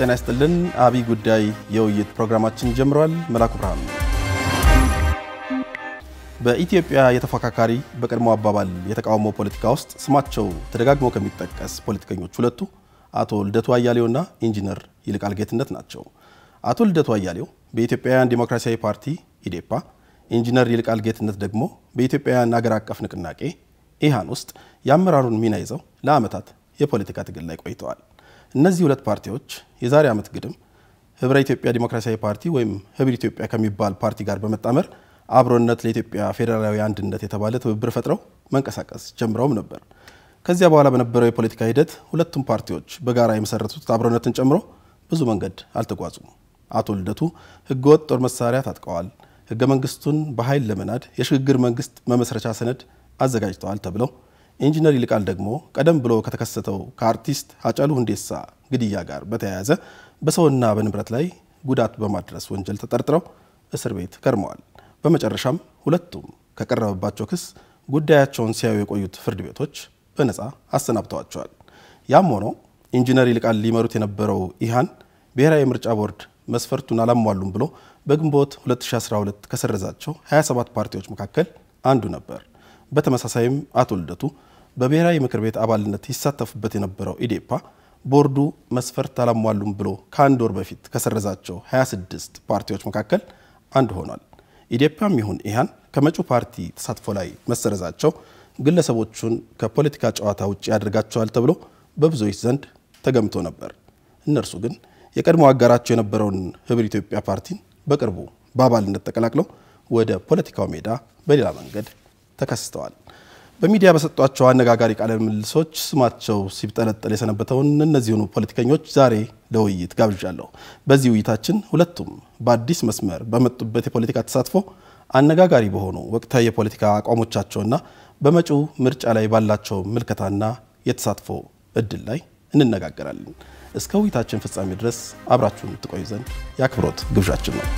ጤና ይስጥልን። አብይ ጉዳይ የውይይት ፕሮግራማችን ጀምሯል። መላኩ ብርሃኑ በኢትዮጵያ የተፎካካሪ በቀድሞ አባባል የተቃውሞ ፖለቲካ ውስጥ ስማቸው ተደጋግሞ ከሚጠቀስ ፖለቲከኞች ሁለቱ አቶ ልደቱ አያሌውና ኢንጂነር ይልቃል ጌትነት ናቸው። አቶ ልደቱ አያሌው በኢትዮጵያውያን ዴሞክራሲያዊ ፓርቲ ኢዴፓ፣ ኢንጂነር ይልቃል ጌትነት ደግሞ በኢትዮጵያውያን አገር አቀፍ ንቅናቄ ኢሃን ውስጥ የአመራሩን ሚና ይዘው ለዓመታት የፖለቲካ ትግል ላይ ቆይተዋል። እነዚህ ሁለት ፓርቲዎች የዛሬ ዓመት ግድም ህብረ ኢትዮጵያ ዴሞክራሲያዊ ፓርቲ ወይም ህብር ኢትዮጵያ ከሚባል ፓርቲ ጋር በመጣመር አብሮነት ለኢትዮጵያ ፌዴራላዊ አንድነት የተባለ ትብብር ፈጥረው መንቀሳቀስ ጀምረውም ነበር። ከዚያ በኋላ በነበረው የፖለቲካ ሂደት ሁለቱም ፓርቲዎች በጋራ የመሰረቱት አብሮነትን ጨምሮ ብዙ መንገድ አልተጓዙም። አቶ ልደቱ ህገወጥ ጦር መሳሪያ ታጥቀዋል፣ ህገ መንግስቱን በኃይል ለመናድ የሽግግር መንግስት መመስረቻ ሰነድ አዘጋጅተዋል ተብለው ኢንጂነር ይልቃል ደግሞ ቀደም ብሎ ከተከሰተው ከአርቲስት ሃጫሉ ሁንዴሳ ግድያ ጋር በተያያዘ በሰውና በንብረት ላይ ጉዳት በማድረስ ወንጀል ተጠርጥረው እስር ቤት ከርመዋል። በመጨረሻም ሁለቱም ከቀረበባቸው ክስ ጉዳያቸውን ሲያዩ የቆዩት ፍርድ ቤቶች በነፃ አሰናብተዋቸዋል። ያም ሆኖ ኢንጂነር ይልቃል ሊመሩት የነበረው ኢሃን ብሔራዊ ምርጫ ቦርድ መስፈርቱን አላሟሉም ብሎ በግንቦት 2012 ከሰረዛቸው 27 ፓርቲዎች መካከል አንዱ ነበር። በተመሳሳይም አቶ ልደቱ በብሔራዊ ምክር ቤት አባልነት ይሳተፉበት የነበረው ኢዴፓ ቦርዱ መስፈርት አላሟሉም ብሎ ከአንድ ወር በፊት ከሰረዛቸው 26 ፓርቲዎች መካከል አንዱ ሆኗል። ኢዴፓም ይሁን ኢሃን ከመጪው ፓርቲ ተሳትፎ ላይ መሰረዛቸው ግለሰቦቹን ከፖለቲካ ጨዋታ ውጭ ያደርጋቸዋል ተብሎ በብዙዎች ዘንድ ተገምቶ ነበር። እነርሱ ግን የቀድሞ አጋራቸው የነበረውን ህብር ኢትዮጵያ ፓርቲን በቅርቡ በአባልነት ተቀላቅለው ወደ ፖለቲካው ሜዳ በሌላ መንገድ ተከስተዋል። በሚዲያ በሰጧቸው አነጋጋሪ ቃለ ምልልሶች ስማቸው ሲብጠለጠል የሰነበተውን እነዚሁኑ ፖለቲከኞች ዛሬ ለውይይት ጋብዣለሁ። በዚህ ውይይታችን ሁለቱም በአዲስ መስመር በመጡበት የፖለቲካ ተሳትፎ አነጋጋሪ በሆኑ ወቅታዊ የፖለቲካ አቋሞቻቸውና በመጪው ምርጫ ላይ ባላቸው ምልከታና የተሳትፎ እድል ላይ እንነጋገራለን። እስከ ውይይታችን ፍጻሜ ድረስ አብራችሁን ትቆዩ ዘንድ የአክብሮት ግብዣችን ነው።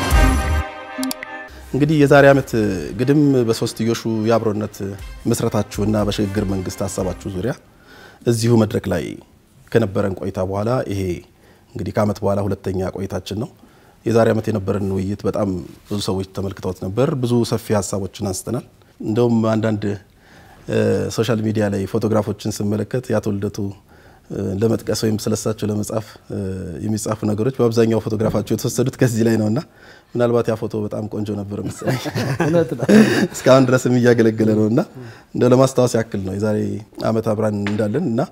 እንግዲህ የዛሬ ዓመት ግድም በሶስትዮሹ የአብሮነት ምስረታችሁና በሽግግር መንግስት ሀሳባችሁ ዙሪያ እዚሁ መድረክ ላይ ከነበረን ቆይታ በኋላ ይሄ እንግዲህ ከዓመት በኋላ ሁለተኛ ቆይታችን ነው። የዛሬ ዓመት የነበረን ውይይት በጣም ብዙ ሰዎች ተመልክተውት ነበር። ብዙ ሰፊ ሀሳቦችን አንስተናል። እንደውም አንዳንድ ሶሻል ሚዲያ ላይ ፎቶግራፎችን ስመለከት የአቶ ልደቱ ለመጥቀስ ወይም ስለሳቸው ለመጻፍ የሚጻፉ ነገሮች በአብዛኛው ፎቶግራፋቸው የተወሰዱት ከዚህ ላይ ነውና ምናልባት ያ ፎቶ በጣም ቆንጆ ነበር መሰለኝ። እስካሁን ድረስም እያገለገለ ነውና እንደው ለማስታወስ ያክል ነው የዛሬ ዓመት አብራን እንዳለን እና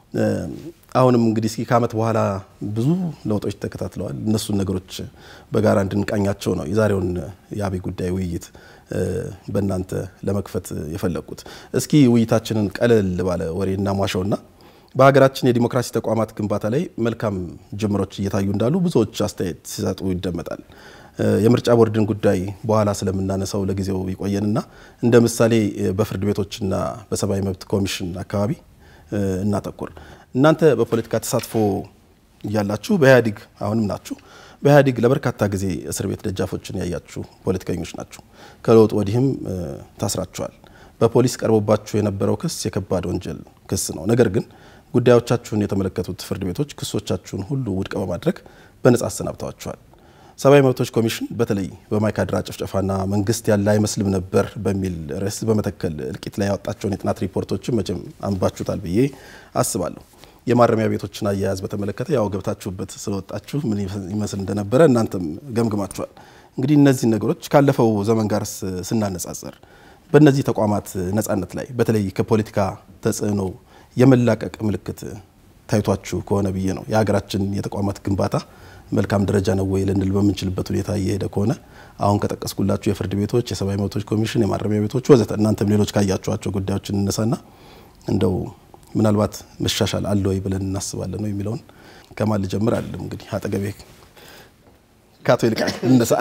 አሁንም እንግዲህ እስኪ ከዓመት በኋላ ብዙ ለውጦች ተከታትለዋል። እነሱን ነገሮች በጋራ እንድንቃኛቸው ነው የዛሬውን የአብይ ጉዳይ ውይይት በእናንተ ለመክፈት የፈለግኩት። እስኪ ውይይታችንን ቀለል ባለ ወሬ እናሟሸውና በሀገራችን የዲሞክራሲ ተቋማት ግንባታ ላይ መልካም ጅምሮች እየታዩ እንዳሉ ብዙዎች አስተያየት ሲሰጡ ይደመጣል። የምርጫ ቦርድን ጉዳይ በኋላ ስለምናነሳው ለጊዜው ይቆየንና እንደ ምሳሌ በፍርድ ቤቶችና በሰብአዊ መብት ኮሚሽን አካባቢ እናተኩር። እናንተ በፖለቲካ ተሳትፎ እያላችሁ በኢህአዴግ አሁንም ናችሁ። በኢህአዴግ ለበርካታ ጊዜ እስር ቤት ደጃፎችን ያያችሁ ፖለቲከኞች ናችሁ። ከለውጥ ወዲህም ታስራችኋል። በፖሊስ ቀርቦባችሁ የነበረው ክስ የከባድ ወንጀል ክስ ነው። ነገር ግን ጉዳዮቻችሁን የተመለከቱት ፍርድ ቤቶች ክሶቻችሁን ሁሉ ውድቅ በማድረግ በነጻ አሰናብተዋችኋል። ሰብአዊ መብቶች ኮሚሽን በተለይ በማይካድራ ጭፍጨፋና መንግስት ያለ አይመስልም ነበር በሚል ርዕስ በመተከል እልቂት ላይ ያወጣቸውን የጥናት ሪፖርቶችን መቼም አንባችሁታል ብዬ አስባለሁ። የማረሚያ ቤቶችን አያያዝ በተመለከተ ያው ገብታችሁበት ስለወጣችሁ ምን ይመስል እንደነበረ እናንተም ገምግማችኋል። እንግዲህ እነዚህ ነገሮች ካለፈው ዘመን ጋር ስናነጻጽር በእነዚህ ተቋማት ነጻነት ላይ በተለይ ከፖለቲካ ተጽዕኖ የመላቀቅ ምልክት ታይቷችሁ ከሆነ ብዬ ነው። የሀገራችን የተቋማት ግንባታ መልካም ደረጃ ነው ወይ ልንል በምንችልበት ሁኔታ እየሄደ ከሆነ አሁን ከጠቀስኩላችሁ የፍርድ ቤቶች፣ የሰብአዊ መብቶች ኮሚሽን፣ የማረሚያ ቤቶች ወዘተ እናንተም ሌሎች ካያችኋቸው ጉዳዮችን እነሳና እንደው ምናልባት መሻሻል አለ ወይ ብለን እናስባለን ነው የሚለውን ከማን ልጀምር አለም እንግዲህ አጠገቤ ከአቶ ይልቃል እነሳ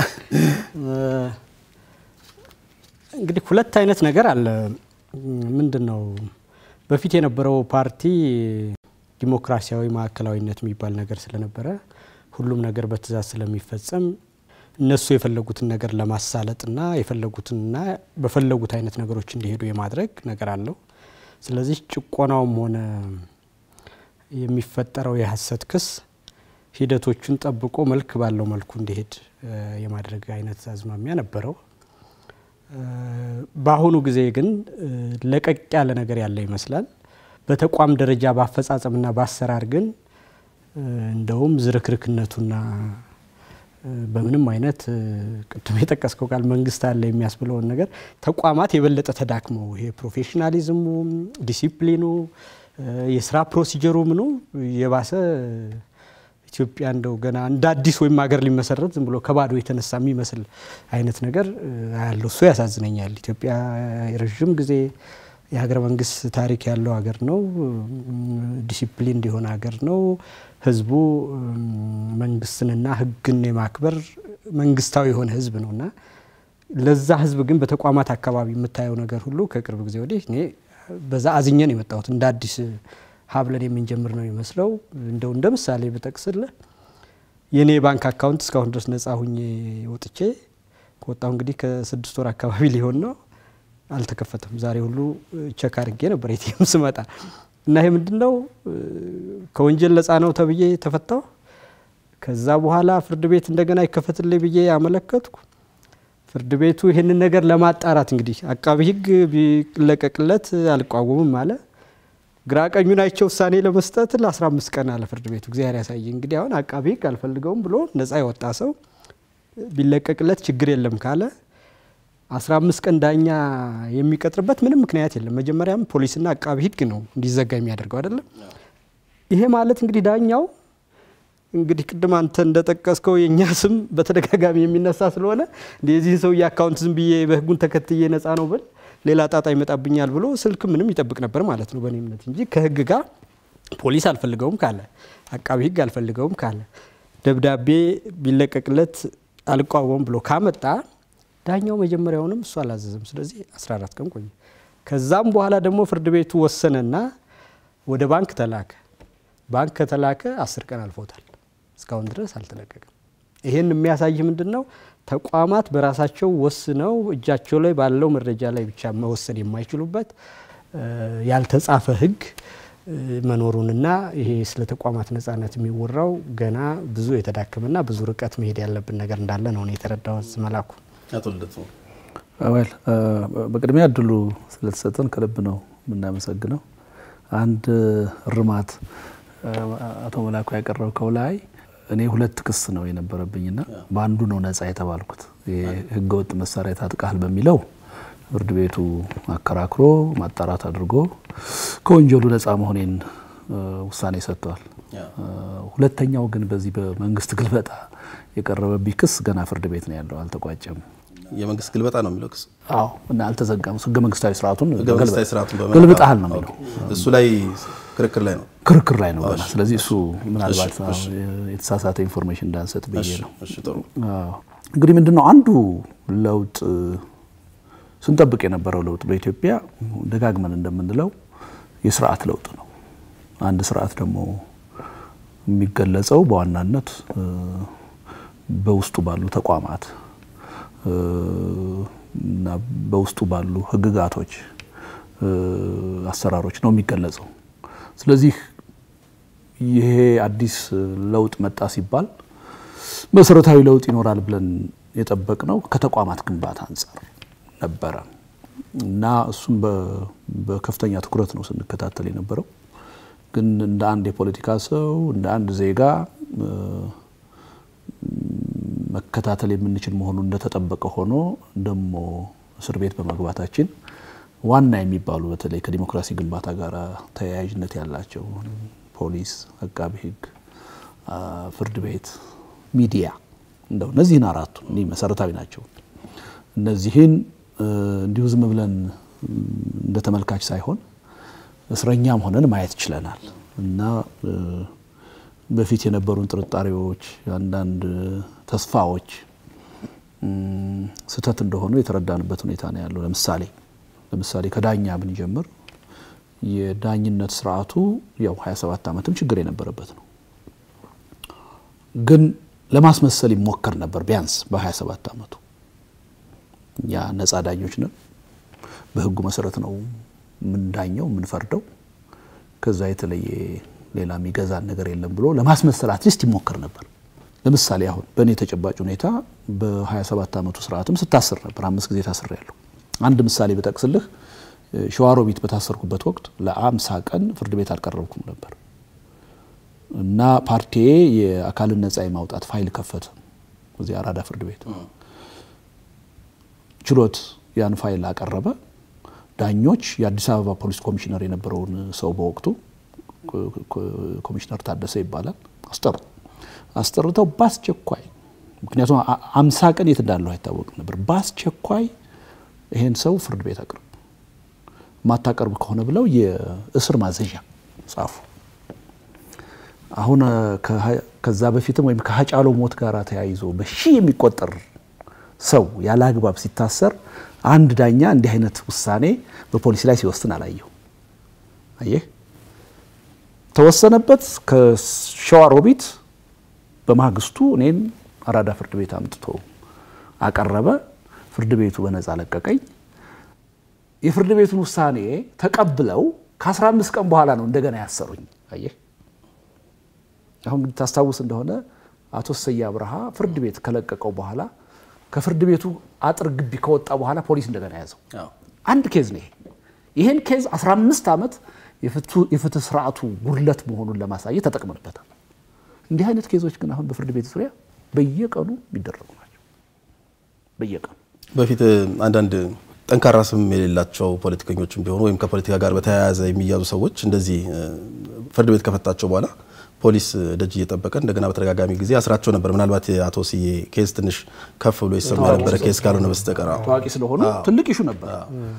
እንግዲህ ሁለት አይነት ነገር አለ። ምንድን ነው በፊት የነበረው ፓርቲ ዲሞክራሲያዊ ማዕከላዊነት የሚባል ነገር ስለነበረ ሁሉም ነገር በትእዛዝ ስለሚፈጸም እነሱ የፈለጉትን ነገር ለማሳለጥና የፈለጉትንና በፈለጉት አይነት ነገሮች እንዲሄዱ የማድረግ ነገር አለው። ስለዚህ ጭቆናውም ሆነ የሚፈጠረው የሀሰት ክስ ሂደቶቹን ጠብቆ መልክ ባለው መልኩ እንዲሄድ የማድረግ አይነት አዝማሚያ ነበረው። በአሁኑ ጊዜ ግን ለቀቅ ያለ ነገር ያለ ይመስላል። በተቋም ደረጃ በአፈጻጸምና በአሰራር ግን እንደውም ዝርክርክነቱና በምንም አይነት ቅድም የጠቀስከው ቃል መንግስት አለ የሚያስብለውን ነገር ተቋማት የበለጠ ተዳክመው ይሄ ፕሮፌሽናሊዝሙ፣ ዲሲፕሊኑ፣ የስራ ፕሮሲጀሩ ምኑ የባሰ ኢትዮጵያ እንደው ገና እንደ አዲስ ወይም ሀገር ሊመሰረት ዝም ብሎ ከባዶ የተነሳ የሚመስል አይነት ነገር ያለው እሱ ያሳዝነኛል። ኢትዮጵያ የረዥም ጊዜ የሀገረ መንግስት ታሪክ ያለው ሀገር ነው። ዲሲፕሊን እንዲሆነ ሀገር ነው። ህዝቡ መንግስትንና ህግን የማክበር መንግስታዊ የሆነ ህዝብ ነው እና ለዛ ህዝብ ግን በተቋማት አካባቢ የምታየው ነገር ሁሉ ከቅርብ ጊዜ ወዲህ እኔ በዛ አዝኘን የመጣሁት እንደ አዲስ ሀብለን የምንጀምር ነው ይመስለው። እንደው እንደ ምሳሌ ብጠቅስልህ የእኔ የባንክ አካውንት እስካሁን ድረስ ነጻ ሁኜ ወጥቼ ከወጣሁ እንግዲህ ከስድስት ወር አካባቢ ሊሆን ነው አልተከፈተም። ዛሬ ሁሉ ቸክ አድርጌ ነበር ኤቲኤም ስመጣ እና ይሄ ምንድን ነው ከወንጀል ነጻ ነው ተብዬ ተፈታሁ። ከዛ በኋላ ፍርድ ቤት እንደገና ይከፈትልኝ ብዬ ያመለከትኩ ፍርድ ቤቱ ይህንን ነገር ለማጣራት እንግዲህ አቃቢ ህግ ቢለቀቅለት አልቋወምም አለ። ግራ ቀኙን አይቼ ውሳኔ ለመስጠት ለ15 ቀን አለ ፍርድ ቤቱ። እግዚአብሔር ያሳይ እንግዲህ አሁን አቃቢ ህግ አልፈልገውም ብሎ ነጻ የወጣ ሰው ቢለቀቅለት ችግር የለም ካለ 15 ቀን ዳኛ የሚቀጥርበት ምንም ምክንያት የለም። መጀመሪያም ፖሊስና አቃቢ ህግ ነው እንዲዘጋ የሚያደርገው አይደለም። ይሄ ማለት እንግዲህ ዳኛው እንግዲህ ቅድም አንተ እንደጠቀስከው የእኛ ስም በተደጋጋሚ የሚነሳ ስለሆነ የዚህን ሰውዬ አካውንት ዝም ብዬ በህጉን ተከትዬ ነጻ ነው ብል ሌላ ጣጣ ይመጣብኛል ብሎ ስልክ ምንም ይጠብቅ ነበር ማለት ነው በእኔ እምነት እንጂ ከህግ ጋር ፖሊስ አልፈልገውም ካለ አቃቢ ህግ አልፈልገውም ካለ ደብዳቤ ቢለቀቅለት አልቋወም ብሎ ካመጣ ዳኛው መጀመሪያውንም እሱ አላዘዘም። ስለዚህ 14 ቀን ቆየ። ከዛም በኋላ ደግሞ ፍርድ ቤቱ ወሰነና ወደ ባንክ ተላከ። ባንክ ከተላከ አስር ቀን አልፎታል። እስካሁን ድረስ አልተለቀቀም። ይሄን የሚያሳይ ምንድን ነው? ተቋማት በራሳቸው ወስነው እጃቸው ላይ ባለው መረጃ ላይ ብቻ መወሰን የማይችሉበት ያልተጻፈ ህግ መኖሩንና ይሄ ስለ ተቋማት ነጻነት የሚወራው ገና ብዙ የተዳከመና ብዙ ርቀት መሄድ ያለብን ነገር እንዳለ ነው የተረዳሁት። መላኩ አቶ ልደቱ ወል በቅድሚያ እድሉ ስለተሰጠን ከልብ ነው የምናመሰግነው። አንድ እርማት አቶ መላኩ ያቀረብከው ላይ እኔ ሁለት ክስ ነው የነበረብኝና በአንዱ ነው ነጻ የተባልኩት። ህገወጥ መሳሪያ ታጥቃል በሚለው ፍርድ ቤቱ አከራክሮ ማጣራት አድርጎ ከወንጀሉ ነጻ መሆኔን ውሳኔ ሰጥተዋል። ሁለተኛው ግን በዚህ በመንግስት ግልበጣ የቀረበብኝ ክስ ገና ፍርድ ቤት ነው ያለው፣ አልተቋጨም። የመንግስት ግልበጣ ነው የሚለው ክስ አዎ፣ እና አልተዘጋም። ህገ መንግስታዊ ስርዓቱን ህገ መንግስታዊ ስርዓቱን ገልብጣል ነው የሚለው እሱ ላይ ክርክር ላይ ነው ክርክር ላይ ነው ገና። ስለዚህ እሱ ምናልባት የተሳሳተ ኢንፎርሜሽን እንዳንሰጥ ብዬ ነው። እሺ ጥሩ እንግዲህ ምንድን ነው አንዱ ለውጥ ስንጠብቅ የነበረው ለውጥ በኢትዮጵያ ደጋግመን እንደምንለው የስርዓት ለውጥ ነው። አንድ ስርዓት ደግሞ የሚገለጸው በዋናነት በውስጡ ባሉ ተቋማት እና በውስጡ ባሉ ህግጋቶች፣ አሰራሮች ነው የሚገለጸው። ስለዚህ ይሄ አዲስ ለውጥ መጣ ሲባል መሰረታዊ ለውጥ ይኖራል ብለን የጠበቅነው ከተቋማት ግንባታ አንጻር ነበረ እና እሱም በከፍተኛ ትኩረት ነው ስንከታተል የነበረው። ግን እንደ አንድ የፖለቲካ ሰው እንደ አንድ ዜጋ መከታተል የምንችል መሆኑ እንደተጠበቀ ሆኖ ደግሞ እስር ቤት በመግባታችን ዋና የሚባሉ በተለይ ከዲሞክራሲ ግንባታ ጋር ተያያዥነት ያላቸው ፖሊስ፣ አቃቢ ህግ፣ ፍርድ ቤት፣ ሚዲያ እንደው እነዚህን አራቱ እኒህ መሰረታዊ ናቸው። እነዚህን እንዲሁ ዝም ብለን እንደ ተመልካች ሳይሆን እስረኛም ሆነን ማየት ችለናል እና በፊት የነበሩን ጥርጣሬዎች፣ አንዳንድ ተስፋዎች ስህተት እንደሆኑ የተረዳንበት ሁኔታ ነው ያለው። ለምሳሌ ለምሳሌ ከዳኛ ብንጀምር የዳኝነት ስርዓቱ ያው 27 ዓመትም ችግር የነበረበት ነው። ግን ለማስመሰል ይሞከር ነበር። ቢያንስ በ27 ዓመቱ እኛ ነጻ ዳኞች ነን፣ በህጉ መሰረት ነው የምንዳኘው የምንፈርደው። ከዛ የተለየ ሌላ የሚገዛን ነገር የለም ብሎ ለማስመሰል አትሊስት ይሞከር ነበር። ለምሳሌ አሁን በእኔ ተጨባጭ ሁኔታ በ27 ዓመቱ ስርዓትም ስታስር ነበር። አምስት ጊዜ ታስር ያለሁ። አንድ ምሳሌ በጠቅስልህ ሸዋሮቢት በታሰርኩበት ወቅት ለአምሳ ቀን ፍርድ ቤት አልቀረብኩም ነበር እና ፓርቲዬ የአካልን ነጻ የማውጣት ፋይል ከፈተ እዚህ አራዳ ፍርድ ቤት ችሎት ያን ፋይል አቀረበ። ዳኞች የአዲስ አበባ ፖሊስ ኮሚሽነር የነበረውን ሰው በወቅቱ ኮሚሽነር ታደሰ ይባላል አስጠሩ አስጠርተው በአስቸኳይ ምክንያቱም አምሳ ቀን የት እንዳለው አይታወቅም ነበር። በአስቸኳይ ይሄን ሰው ፍርድ ቤት አቅርብ፣ ማታቀርብ ከሆነ ብለው የእስር ማዘዣ ጻፉ። አሁን ከዛ በፊትም ወይም ከሀጫሎ ሞት ጋር ተያይዞ በሺህ የሚቆጠር ሰው ያለ አግባብ ሲታሰር አንድ ዳኛ እንዲህ አይነት ውሳኔ በፖሊስ ላይ ሲወስን አላየሁ። አየህ ተወሰነበት። ከሸዋሮቢት በማግስቱ እኔን አራዳ ፍርድ ቤት አምጥቶ አቀረበ። ፍርድ ቤቱ በነፃ ለቀቀኝ። የፍርድ ቤቱን ውሳኔ ተቀብለው ከ15 ቀን በኋላ ነው እንደገና ያሰሩኝ። አየህ አሁን ታስታውስ እንደሆነ አቶ ሰያ አብርሃ ፍርድ ቤት ከለቀቀው በኋላ ከፍርድ ቤቱ አጥር ግቢ ከወጣ በኋላ ፖሊስ እንደገና ያዘው። አንድ ኬዝ ነው ይሄ። ይህን ኬዝ 15 ዓመት የፍትህ ስርዓቱ ጉድለት መሆኑን ለማሳየት ተጠቅመንበታል። እንዲህ አይነት ኬዞች ግን አሁን በፍርድ ቤት ዙሪያ በየቀኑ የሚደረጉ ናቸው። በየቀኑ በፊት አንዳንድ ጠንካራ ስም የሌላቸው ፖለቲከኞችም ቢሆኑ ወይም ከፖለቲካ ጋር በተያያዘ የሚያዙ ሰዎች እንደዚህ ፍርድ ቤት ከፈታቸው በኋላ ፖሊስ ደጅ እየጠበቀ እንደገና በተደጋጋሚ ጊዜ አስራቸው ነበር። ምናልባት የአቶ ስዬ ኬዝ ትንሽ ከፍ ብሎ ይሰማ የነበረ ኬዝ ካልሆነ በስተቀር ታዋቂ ስለሆኑ ትልቅ ይሹ ነበር።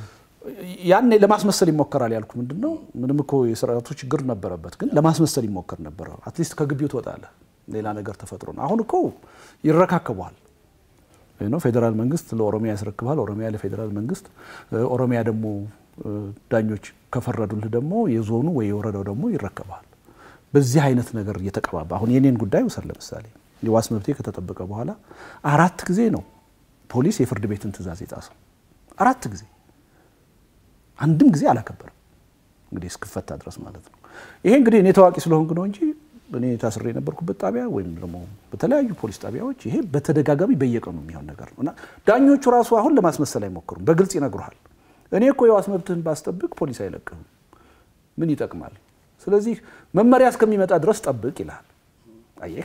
ያኔ ለማስመሰል ይሞከራል ያልኩ ምንድን ነው፣ ምንም እኮ የስርዓቱ ችግር ነበረበት፣ ግን ለማስመሰል ይሞከር ነበር። አትሊስት ከግቢው ትወጣለህ፣ ሌላ ነገር ተፈጥሮ ነው። አሁን እኮ ይረካከበዋል ነው ፌዴራል መንግስት ለኦሮሚያ ያስረክባል፣ ኦሮሚያ ለፌዴራል መንግስት፣ ኦሮሚያ ደግሞ ዳኞች ከፈረዱልህ ደግሞ የዞኑ ወይ የወረዳው ደግሞ ይረከባል። በዚህ አይነት ነገር እየተቀባባ አሁን የኔን ጉዳይ ውሰድ። ለምሳሌ የዋስ መብቴ ከተጠበቀ በኋላ አራት ጊዜ ነው ፖሊስ የፍርድ ቤትን ትዕዛዝ የጣሰው። አራት ጊዜ አንድም ጊዜ አላከበርም። እንግዲህ እስክፈታ ድረስ ማለት ነው። ይሄ እንግዲህ እኔ ታዋቂ ስለሆንኩ ነው እንጂ እኔ ታስሬ የነበርኩበት ጣቢያ ወይም ደግሞ በተለያዩ ፖሊስ ጣቢያዎች ይሄ በተደጋጋሚ በየቀኑ የሚሆን ነገር ነው እና ዳኞቹ ራሱ አሁን ለማስመሰል አይሞክሩም። በግልጽ ይነግሩሃል። እኔ እኮ የዋስ መብትህን ባስጠብቅ ፖሊስ አይለቅህም። ምን ይጠቅማል? ስለዚህ መመሪያ እስከሚመጣ ድረስ ጠብቅ ይልሃል። አየህ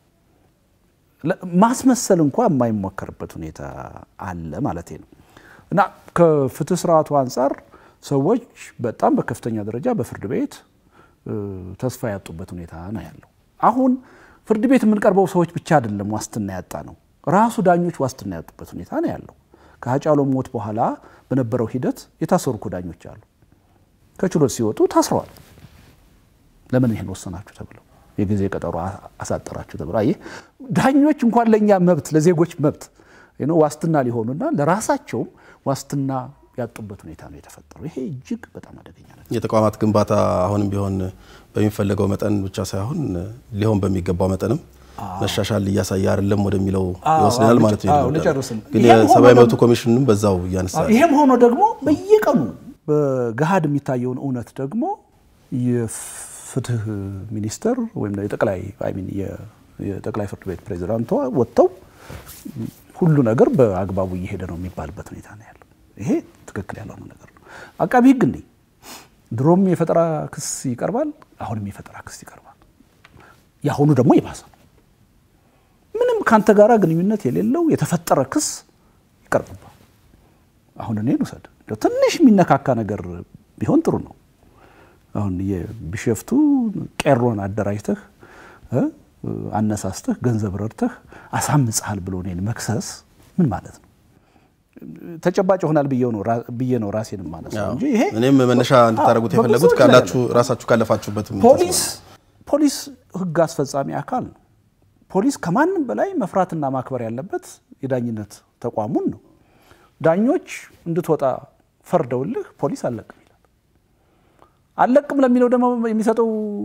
ማስመሰል እንኳ የማይሞከርበት ሁኔታ አለ ማለት ነው እና ከፍትህ ስርዓቱ አንጻር ሰዎች በጣም በከፍተኛ ደረጃ በፍርድ ቤት ተስፋ ያጡበት ሁኔታ ነው ያለው። አሁን ፍርድ ቤት የምንቀርበው ሰዎች ብቻ አይደለም ዋስትና ያጣ ነው፣ ራሱ ዳኞች ዋስትና ያጡበት ሁኔታ ነው ያለው። ከሀጫሎ ሞት በኋላ በነበረው ሂደት የታሰሩ እኮ ዳኞች አሉ። ከችሎት ሲወጡ ታስረዋል። ለምን ይሄን ወሰናችሁ ተብለው የጊዜ ቀጠሮ አሳጠራችሁ ተብለው። አየህ ዳኞች እንኳን ለእኛ መብት ለዜጎች መብት ዋስትና ሊሆኑና ለራሳቸውም ዋስትና ያጡበት ሁኔታ ነው የተፈጠረው። ይሄ እጅግ በጣም አደገኛ ነው። የተቋማት ግንባታ አሁንም ቢሆን በሚፈለገው መጠን ብቻ ሳይሆን ሊሆን በሚገባው መጠንም መሻሻል እያሳየ አይደለም ወደሚለው ይወስደናል ማለት ነው። ግን የሰብአዊ መብቱ ኮሚሽንም በዛው እያነሳ ይሄም ሆኖ ደግሞ በየቀኑ በገሃድ የሚታየውን እውነት ደግሞ የፍትህ ሚኒስተር ወይም የጠቅላይ የጠቅላይ ፍርድ ቤት ፕሬዚዳንቷ ወጥተው ሁሉ ነገር በአግባቡ እየሄደ ነው የሚባልበት ሁኔታ ነው ያለው። ይሄ ትክክል ያልሆነ ነገር ነው። አቃቢ ሕግ እንዴ ድሮም የፈጠራ ክስ ይቀርባል፣ አሁንም የፈጠራ ክስ ይቀርባል። የአሁኑ ደግሞ የባሰ ምንም ከአንተ ጋር ግንኙነት የሌለው የተፈጠረ ክስ ይቀርብባል። አሁን እኔን ውሰድ፣ ትንሽ የሚነካካ ነገር ቢሆን ጥሩ ነው። አሁን የቢሸፍቱ ቄሮን አደራጅተህ አነሳስተህ ገንዘብ ረድተህ አሳምፀሃል ብሎ እኔን መክሰስ ምን ማለት ነው? ተጨባጭ ይሆናል ብዬ ነው ራሴን ማለት ነው እንጂ ይሄ እኔም መነሻ እንድታደርጉት የፈለጉት ካላችሁ ራሳችሁ ካለፋችሁበት ፖሊስ ፖሊስ ህግ አስፈጻሚ አካል ነው። ፖሊስ ከማንም በላይ መፍራትና ማክበር ያለበት የዳኝነት ተቋሙን ነው። ዳኞች እንድትወጣ ፈርደውልህ ፖሊስ አለቅም ይላል። አለቅም ለሚለው ደግሞ የሚሰጠው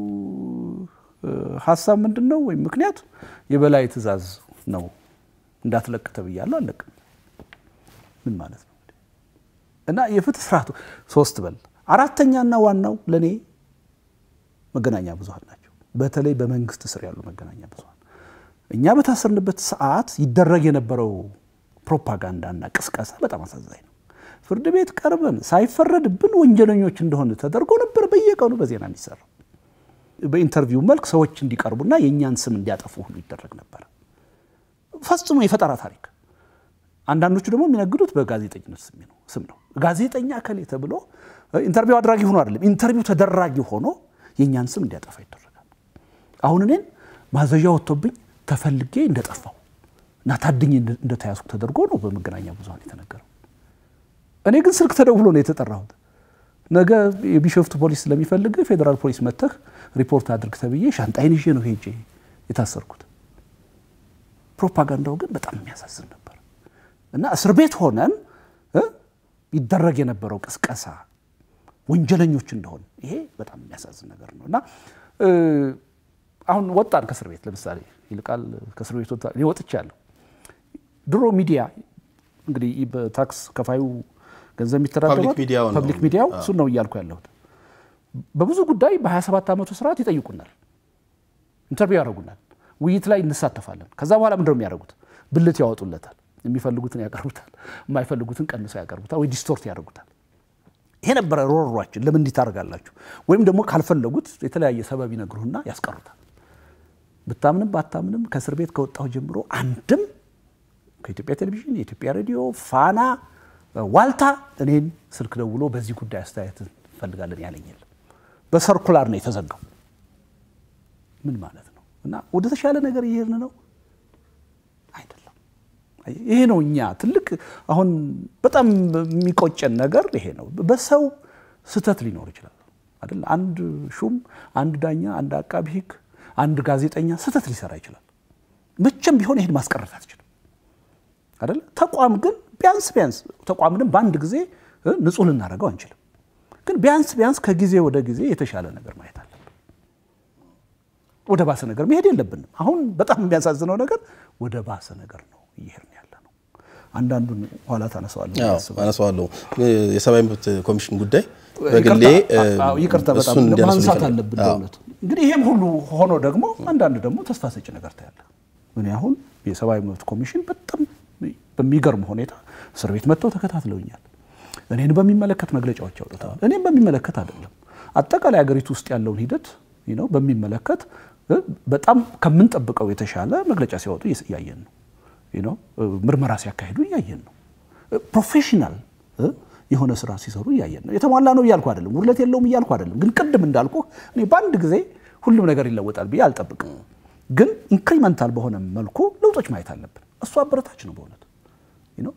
ሀሳብ ምንድን ነው? ወይም ምክንያት የበላይ ትዕዛዝ ነው። እንዳትለቅ ተብያለሁ፣ አለቅም ምን ማለት ነው? እና የፍትህ ስርዓቱ ሶስት በል አራተኛና ዋናው ለእኔ መገናኛ ብዙኃን ናቸው። በተለይ በመንግስት ስር ያሉ መገናኛ ብዙኃን እኛ በታሰርንበት ሰዓት ይደረግ የነበረው ፕሮፓጋንዳና ቅስቀሳ በጣም አሳዛኝ ነው። ፍርድ ቤት ቀርበን ሳይፈረድብን ወንጀለኞች እንደሆነ ተደርጎ ነበር በየቀኑ በዜና የሚሰራው። በኢንተርቪው መልክ ሰዎች እንዲቀርቡና የእኛን ስም እንዲያጠፉ ሁሉ ይደረግ ነበር። ፈጽሞ የፈጠራ ታሪክ። አንዳንዶቹ ደግሞ የሚነግዱት በጋዜጠኝነት ስም ነው። ጋዜጠኛ ከሌ ተብሎ ኢንተርቪው አድራጊ ሆኖ አይደለም፣ ኢንተርቪው ተደራጊ ሆኖ የእኛን ስም እንዲያጠፋ ይደረጋል። አሁን እኔን ማዘዣ ወጥቶብኝ ተፈልጌ እንደጠፋው እና ታድኜ እንደተያዝኩ ተደርጎ ነው በመገናኛ ብዙኃን የተነገረው። እኔ ግን ስልክ ተደውሎ ነው የተጠራሁት። ነገ የቢሾፍቱ ፖሊስ ስለሚፈልግ ፌዴራል ፖሊስ መጥተህ ሪፖርት አድርግ ተብዬ ሻንጣይን ይዤ ነው ሄጄ የታሰርኩት። ፕሮፓጋንዳው ግን በጣም የሚያሳዝን ነበር እና እስር ቤት ሆነን ይደረግ የነበረው ቅስቀሳ ወንጀለኞች እንደሆን ይሄ በጣም የሚያሳዝን ነገር ነው እና አሁን ወጣን ከእስር ቤት ለምሳሌ ይልቃል ከእስር ቤት ወጥቻለሁ። ድሮ ሚዲያ እንግዲህ በታክስ ከፋዩ ገንዘብ የሚተዳደረው ፐብሊክ ሚዲያው እሱን ነው እያልኩ ያለሁት። በብዙ ጉዳይ በ27 ዓመቱ ስርዓት ይጠይቁናል፣ ኢንተርቪው ያደርጉናል፣ ውይይት ላይ እንሳተፋለን። ከዛ በኋላ ምንድነው የሚያደርጉት? ብልት ያወጡለታል። የሚፈልጉትን ያቀርቡታል፣ የማይፈልጉትን ቀንሰው ያቀርቡታል ወይ ዲስቶርት ያደርጉታል። ይሄ ነበረ ሮሯችን። ለምን እንዲህ ታደርጋላችሁ? ወይም ደግሞ ካልፈለጉት የተለያየ ሰበብ ይነግሩህና ያስቀሩታል። ብታምንም ባታምንም ከእስር ቤት ከወጣሁ ጀምሮ አንድም ከኢትዮጵያ ቴሌቪዥን፣ የኢትዮጵያ ሬዲዮ፣ ፋና፣ ዋልታ እኔን ስልክ ደውሎ በዚህ ጉዳይ አስተያየት እንፈልጋለን ያለኝ የለም። በሰርኩላር ነው የተዘጋው። ምን ማለት ነው? እና ወደ ተሻለ ነገር እየሄድን ነው አይደለም። ይሄ ነው እኛ ትልቅ አሁን በጣም የሚቆጨን ነገር ይሄ ነው። በሰው ስህተት ሊኖር ይችላል አይደል? አንድ ሹም፣ አንድ ዳኛ፣ አንድ አቃቢ ሕግ፣ አንድ ጋዜጠኛ ስህተት ሊሰራ ይችላል። መቼም ቢሆን ይሄን ማስቀረት አትችልም አይደል? ተቋም ግን ቢያንስ ቢያንስ ተቋም ግን በአንድ ጊዜ ንጹህ ልናደርገው አንችልም። ግን ቢያንስ ቢያንስ ከጊዜ ወደ ጊዜ የተሻለ ነገር ማየት አለብን። ወደ ባሰ ነገር መሄድ የለብንም። አሁን በጣም የሚያሳዝነው ነገር ወደ ባሰ ነገር ነው እየሄድን ያለ ነው። አንዳንዱን ኋላ ታነሳዋለህ አነሳዋለሁ። የሰብአዊ መብት ኮሚሽን ጉዳይ በግሌ ይቅርታ በጣም ማንሳት አለብን በእውነቱ። እንግዲህ ይሄም ሁሉ ሆኖ ደግሞ አንዳንድ ደግሞ ተስፋ ሰጪ ነገር ታያለ። እኔ አሁን የሰብአዊ መብት ኮሚሽን በጣም በሚገርም ሁኔታ እስር ቤት መጥተው ተከታትለውኛል። እኔን በሚመለከት መግለጫዎች አውጥተዋል። እኔም በሚመለከት አይደለም አጠቃላይ ሀገሪቱ ውስጥ ያለውን ሂደት ነው በሚመለከት በጣም ከምንጠብቀው የተሻለ መግለጫ ሲያወጡ እያየን ነው። ምርመራ ሲያካሂዱ እያየን ነው። ፕሮፌሽናል የሆነ ስራ ሲሰሩ እያየን ነው። የተሟላ ነው እያልኩ አይደለም፣ ውድለት የለውም እያልኩ አይደለም። ግን ቅድም እንዳልኩ እኔ በአንድ ጊዜ ሁሉም ነገር ይለወጣል ብዬ አልጠብቅም። ግን ኢንክሪመንታል በሆነ መልኩ ለውጦች ማየት አለብን። እሱ አበረታች ነው በእውነት ነው።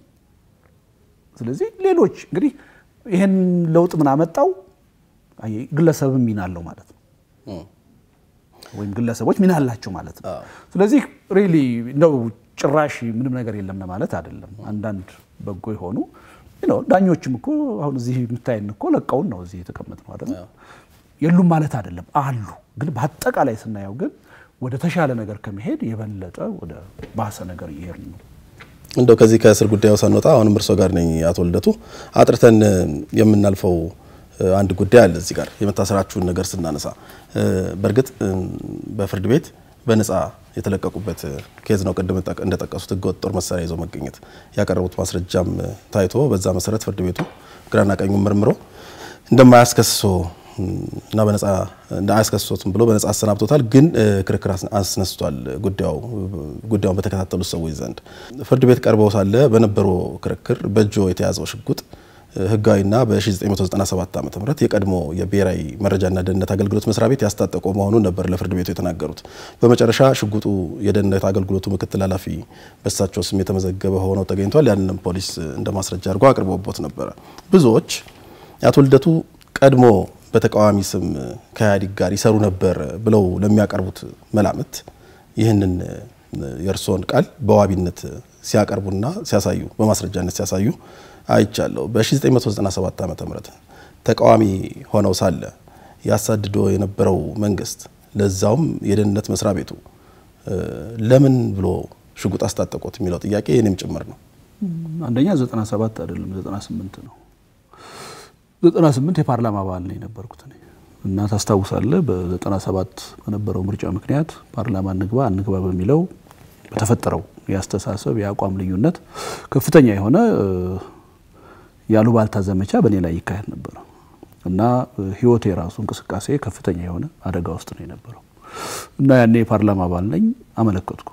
ስለዚህ ሌሎች እንግዲህ ይህን ለውጥ ምን አመጣው? ግለሰብም ሚና አለው ማለት ነው፣ ወይም ግለሰቦች ሚና አላቸው ማለት ነው። ስለዚህ ሪሊ እንደው ጭራሽ ምንም ነገር የለም ለማለት አይደለም። አንዳንድ በጎ የሆኑ ዳኞችም እኮ አሁን እዚህ የምታየን እኮ ለቀውን ነው እዚህ የተቀመጥ ነው አይደል? የሉም ማለት አይደለም፣ አሉ። ግን በአጠቃላይ ስናየው ግን ወደ ተሻለ ነገር ከመሄድ የበለጠ ወደ ባሰ ነገር እየሄድን ነው። እንደው ከዚህ ከእስር ጉዳዩ ሳንወጣ አሁንም እርሶ ጋር ነኝ አቶ ልደቱ፣ አጥርተን የምናልፈው አንድ ጉዳይ አለ እዚህ ጋር የመታሰራችሁን ነገር ስናነሳ፣ በእርግጥ በፍርድ ቤት በነፃ የተለቀቁበት ኬዝ ነው። ቅድም እንደጠቀሱት ህገወጥ ጦር መሳሪያ ይዞ መገኘት ያቀረቡት ማስረጃም ታይቶ በዛ መሰረት ፍርድ ቤቱ ግራና ቀኙን መርምሮ እንደማያስከስሶ እና በነፃ አያስከስሶትም ብሎ በነፃ አሰናብቶታል። ግን ክርክር አስነስቷል ጉዳዩን በተከታተሉት ሰዎች ዘንድ ፍርድ ቤት ቀርበው ሳለ በነበረው ክርክር በእጆ የተያዘው ሽጉጥ ህጋዊና በ1997 ዓ ም የቀድሞ የብሔራዊ መረጃና ደህንነት አገልግሎት መስሪያ ቤት ያስታጠቀው መሆኑን ነበር ለፍርድ ቤቱ የተናገሩት። በመጨረሻ ሽጉጡ የደህንነት አገልግሎቱ ምክትል ኃላፊ በሳቸው ስም የተመዘገበ ሆነው ተገኝቷል። ያንንም ፖሊስ እንደ ማስረጃ አድርጎ አቅርቦቦት ነበረ። ብዙዎች አቶ ልደቱ ቀድሞ በተቃዋሚ ስም ከኢህአዴግ ጋር ይሰሩ ነበር ብለው ለሚያቀርቡት መላምት ይህንን የእርስዎን ቃል በዋቢነት ሲያቀርቡና ሲያሳዩ በማስረጃነት ሲያሳዩ አይቻለሁ። በ1997 ዓ ም ተቃዋሚ ሆነው ሳለ ያሳድዶ የነበረው መንግስት ለዛውም የደህንነት መስሪያ ቤቱ ለምን ብሎ ሽጉጥ አስታጠቆት የሚለው ጥያቄ የኔም ጭምር ነው። አንደኛ 97 አይደለም 98 ነው። 98 የፓርላማ አባል ነው የነበርኩት እኔ እና ታስታውሳለህ በ97 በነበረው ምርጫ ምክንያት ፓርላማ እንግባ አንግባ በሚለው በተፈጠረው የአስተሳሰብ የአቋም ልዩነት ከፍተኛ የሆነ ያሉባልታ ዘመቻ በእኔ ላይ ይካሄድ ነበረ እና ህይወቴ የራሱ እንቅስቃሴ ከፍተኛ የሆነ አደጋ ውስጥ ነው የነበረው እና ያኔ የፓርላማ አባል ነኝ አመለከትኩ።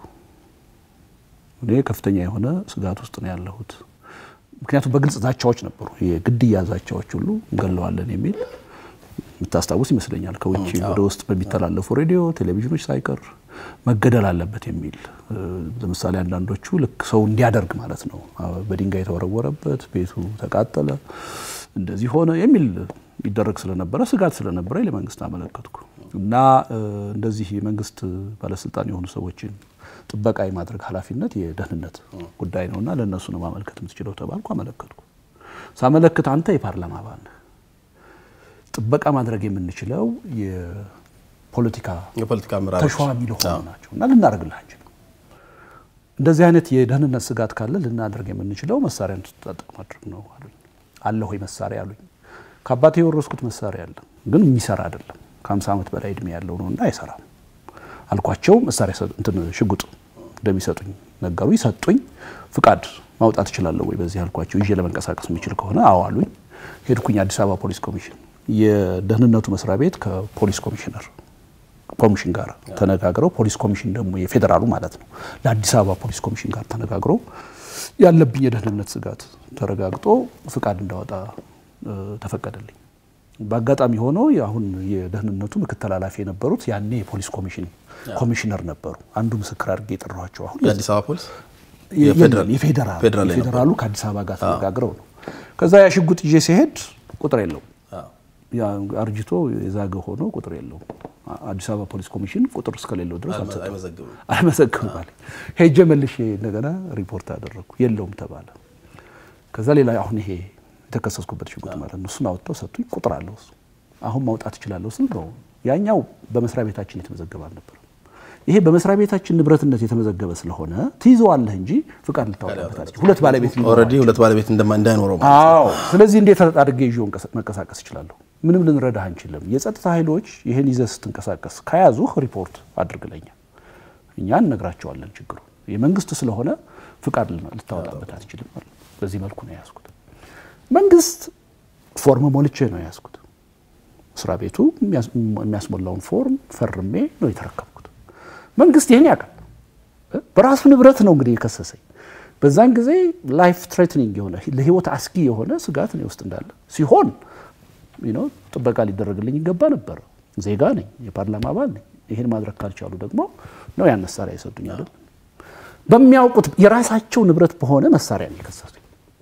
እኔ ከፍተኛ የሆነ ስጋት ውስጥ ነው ያለሁት። ምክንያቱም በግልጽ ዛቻዎች ነበሩ፣ የግድያ ዛቻዎች ሁሉ እንገለዋለን የሚል የምታስታውስ ይመስለኛል። ከውጭ ወደ ውስጥ በሚተላለፉ ሬዲዮ፣ ቴሌቪዥኖች ሳይቀር መገደል አለበት የሚል ለምሳሌ አንዳንዶቹ ልክ ሰው እንዲያደርግ ማለት ነው። በድንጋይ የተወረወረበት ቤቱ ተቃጠለ፣ እንደዚህ ሆነ የሚል ይደረግ ስለነበረ ስጋት ስለነበረ ለመንግስት አመለከትኩ እና እንደዚህ የመንግስት ባለስልጣን የሆኑ ሰዎችን ጥበቃ የማድረግ ኃላፊነት የደህንነት ጉዳይ ነውና ለእነሱ ነው ማመልከት የምትችለው ተባልኩ። አመለከትኩ። ሳመለክት አንተ የፓርላማ አባል ነህ፣ ጥበቃ ማድረግ የምንችለው የፖለቲካ የፖለቲካ አመራሮች ተሿሚ ለሆኑ ናቸው እና ልናደርግልህ አንችልም። እንደዚህ አይነት የደህንነት ስጋት ካለ ልናደርግ የምንችለው መሳሪያ እንድትታጠቅ ማድረግ ነው አሉኝ። አለ ሆይ መሳሪያ አሉኝ። ከአባቴ የወረስኩት መሳሪያ አለ፣ ግን የሚሰራ አይደለም። ከ50 ዓመት በላይ እድሜ ያለው ነው እና አይሰራም አልኳቸው። መሳሪያ እንትን ሽጉጥ እንደሚሰጡኝ ነገሩኝ፣ ሰጡኝ። ፍቃድ ማውጣት እችላለሁ ወይ በዚህ አልኳቸው። ይዤ ለመንቀሳቀስ የሚችል ከሆነ አዎ አሉኝ። ሄድኩኝ አዲስ አበባ ፖሊስ ኮሚሽን። የደህንነቱ መስሪያ ቤት ከፖሊስ ኮሚሽነር ኮሚሽን ጋር ተነጋግረው ፖሊስ ኮሚሽን ደግሞ የፌዴራሉ ማለት ነው ለአዲስ አበባ ፖሊስ ኮሚሽን ጋር ተነጋግረው ያለብኝ የደህንነት ስጋት ተረጋግጦ ፍቃድ እንዳወጣ ተፈቀደልኝ። በአጋጣሚ ሆኖ አሁን የደህንነቱ ምክትል ኃላፊ የነበሩት ያኔ የፖሊስ ኮሚሽን ኮሚሽነር ነበሩ። አንዱ ምስክር አድርጌ የጠራኋቸው አሁን የአዲስ አበባ ፖሊስ የፌዴራሉ ፌዴራል የፌዴራሉ ከአዲስ አበባ ጋር ተነጋግረው ነው። ከዛ ያ ሽጉጥ ይዤ ሲሄድ ቁጥር የለውም አርጅቶ የዛገ ሆኖ ቁጥር የለውም። አዲስ አበባ ፖሊስ ኮሚሽን ቁጥር እስከሌለው ድረስ አይመዘግብም አለ። ሄጄ መልሼ እንደገና ሪፖርት አደረግኩ፣ የለውም ተባለ። ከዛ ሌላ አሁን ይሄ የተከሰስኩበት ሽጉጥ ማለት ነው እሱን አወጥተው ሰጡኝ። ቁጥር አለው እሱ። አሁን ማውጣት እችላለሁ ስል ነው ያኛው በመስሪያ ቤታችን የተመዘገበ አልነበረም። ይሄ በመስሪያ ቤታችን ንብረትነት የተመዘገበ ስለሆነ ትይዘዋለህ እንጂ ፍቃድ ልታወጣበት አለች። ሁለት ባለቤት ኦልሬዲ ሁለት ባለቤት እንዳይኖረው ማለት አዎ። ስለዚህ እንዴት አድርጌ ይዤው መንቀሳቀስ እችላለሁ? ምንም ልንረዳህ አንችልም። የጸጥታ ኃይሎች ይህን ይዘህ ስትንቀሳቀስ ከያዙህ ሪፖርት አድርግለኛ፣ እኛ እነግራቸዋለን ችግሩ የመንግስት ስለሆነ ፍቃድ ልታወጣበት አትችልም። በዚህ መልኩ ነው የያዝኩት። መንግስት ፎርም ሞልቼ ነው የያዝኩት። መስሪያ ቤቱ የሚያስሞላውን ፎርም ፈርሜ ነው የተረከብኩት። መንግስት ይህን ያውቃል። በራሱ ንብረት ነው እንግዲህ የከሰሰኝ። በዛን ጊዜ ላይፍ ትሬትኒንግ የሆነ ለህይወት አስጊ የሆነ ስጋት እኔ ውስጥ እንዳለ ሲሆን ጥበቃ ሊደረግልኝ ይገባ ነበር። ዜጋ ነኝ፣ የፓርላማ አባል ነኝ። ይህን ማድረግ ካልቻሉ ደግሞ ነው ያን መሳሪያ የሰጡኝ አይደል? በሚያውቁት የራሳቸው ንብረት በሆነ መሳሪያ ነው የከሰሱኝ።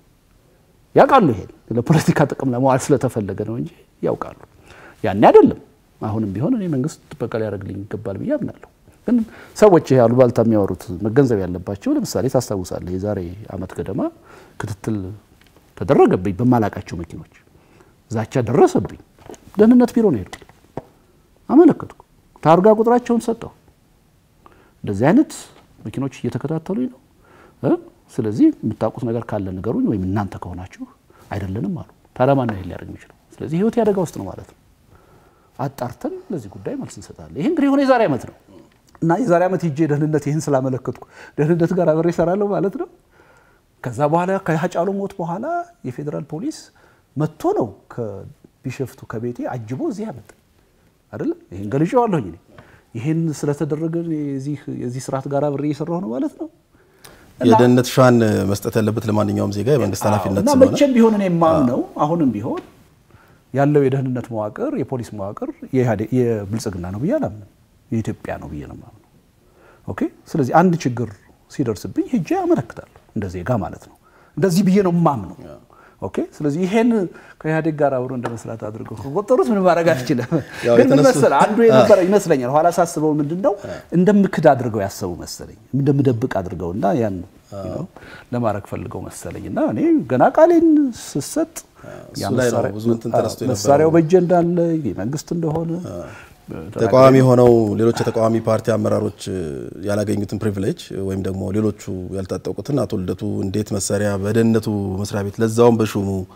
ያውቃሉ። ይሄን ለፖለቲካ ጥቅም ለመዋል ስለተፈለገ ነው እንጂ ያውቃሉ። ያኔ አይደለም። አሁንም ቢሆን እኔ መንግስት ጥበቃ ሊያደርግልኝ ይገባል ብዬ አምናለሁ። ግን ሰዎች ይሄ አሉባልታ የሚያወሩት መገንዘብ ያለባቸው ለምሳሌ ታስታውሳለህ፣ የዛሬ አመት ገደማ ክትትል ተደረገብኝ በማላቃቸው መኪኖች ዛቻ ደረሰብኝ። ደህንነት ቢሮ ነው ሄድኩ፣ አመለከትኩ፣ ታርጋ ቁጥራቸውን ሰጠው። እንደዚህ አይነት መኪኖች እየተከታተሉኝ ነው። ስለዚህ የምታውቁት ነገር ካለ ንገሩኝ፣ ወይም እናንተ ከሆናችሁ አይደለንም አሉ። ታዲያ ማን ነው ሊያደርግ የሚችለው? ስለዚህ ህይወት ያደጋ ውስጥ ነው ማለት ነው። አጣርተን ለዚህ ጉዳይ መልስ እንሰጣለን። ይህ እንግዲህ የሆነ የዛሬ ዓመት ነው እና የዛሬ ዓመት ሂጄ ደህንነት ይህን ስላመለከትኩ ደህንነት ጋር አብሬ እሰራለሁ ማለት ነው። ከዛ በኋላ ከሀጫሉ ሞት በኋላ የፌዴራል ፖሊስ መጥቶ ነው ከቢሸፍቱ ከቤቴ አጅቦ እዚህ ያመጣ አይደለም። ይህን ገልጬዋለሁኝ። ይህን ስለተደረገ የዚህ ስርዓት ጋር አብሬ እየሰራሁ ነው ማለት ነው። የደህንነት ሻን መስጠት ያለበት ለማንኛውም ዜጋ የመንግስት ኃላፊነት እና ስለሆነ መቼም ቢሆን እኔ የማምነው አሁንም ቢሆን ያለው የደህንነት መዋቅር የፖሊስ መዋቅር የብልጽግና ነው ብዬ አላምንም። የኢትዮጵያ ነው ብዬ ነው የማምነው። ኦኬ። ስለዚህ አንድ ችግር ሲደርስብኝ ሄጄ አመለክታለሁ እንደ ዜጋ ማለት ነው። እንደዚህ ብዬ ነው የማምነው። ኦኬ። ስለዚህ ይሄን ከኢህአዴግ ጋር አብሮ እንደ መስራት አድርገው ከቆጠሩት ምን ማድረግ አትችልም። ያው ግን ምን የተነሱ- መሰለህ አንዱ የነበረ ይመስለኛል ኋላ ሳስበው ምንድን ነው እንደምክድ አድርገው ያሰቡ መሰለኝ እንደምደብቅ አድርገው እና ያን you know ለማድረግ ፈልገው መሰለኝ እና እኔ ገና ቃሌን ስሰጥ ያ እሱ ላይ ነው መሳሪያ- ብዙ እንትን ተነስቶ የነበረው። መሳሪያው በእጄ እንዳለ የመንግስት እንደሆነ ተቃዋሚ ሆነው ሌሎች የተቃዋሚ ፓርቲ አመራሮች ያላገኙትን ፕሪቪሌጅ ወይም ደግሞ ሌሎቹ ያልታጠቁትን አቶ ልደቱ እንዴት መሳሪያ በደህንነቱ መስሪያ ቤት ለዛውም በሹሙ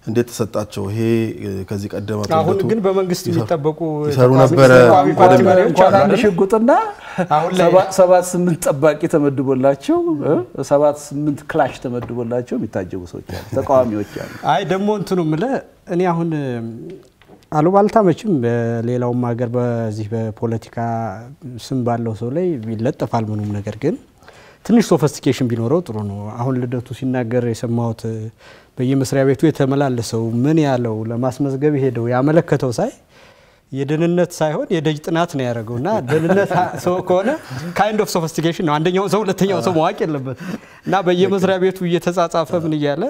እንዴት ተሰጣቸው? ይሄ ከዚህ ቀደም አቶ አሁን ልደቱ ግን በመንግስት የሚጠበቁ ይሰሩ ተቃዋሚ- ነበረ ተቃዋሚ ፓርቲ ወደሚል- መሪዎች እንኳን አሉ አንድ አይደል? ሽጉጥና አሁን ላይ- ሰባ- ሰባት ስምንት ጠባቂ ተመድቦላቸው እ ሰባት ስምንት ክላሽ ተመድቦላቸው የሚታጀቡ ሰዎች አሉ፣ ተቃዋሚዎች አሉ። አይ ደግሞ እንትኑ ምለ እኔ አሁን አሉባልታ መቼም በሌላውም ሀገር በዚህ በፖለቲካ ስም ባለው ሰው ላይ ይለጠፋል ምኑም ነገር ግን ትንሽ ሶፈስቲኬሽን ቢኖረው ጥሩ ነው። አሁን ልደቱ ሲናገር የሰማሁት በየመስሪያ ቤቱ የተመላለሰው ምን ያለው ለማስመዝገብ ሄደው ያመለከተው ሳይ የደህንነት ሳይሆን የደጅ ጥናት ነው ያደረገው እና ደህንነት ሰው ከሆነ ካይንድ ኦፍ ሶፊስቲኬሽን ነው። አንደኛው ሰው ሁለተኛው ሰው ማወቅ የለበት እና በየመስሪያ ቤቱ እየተጻጻፈ ምን እያለ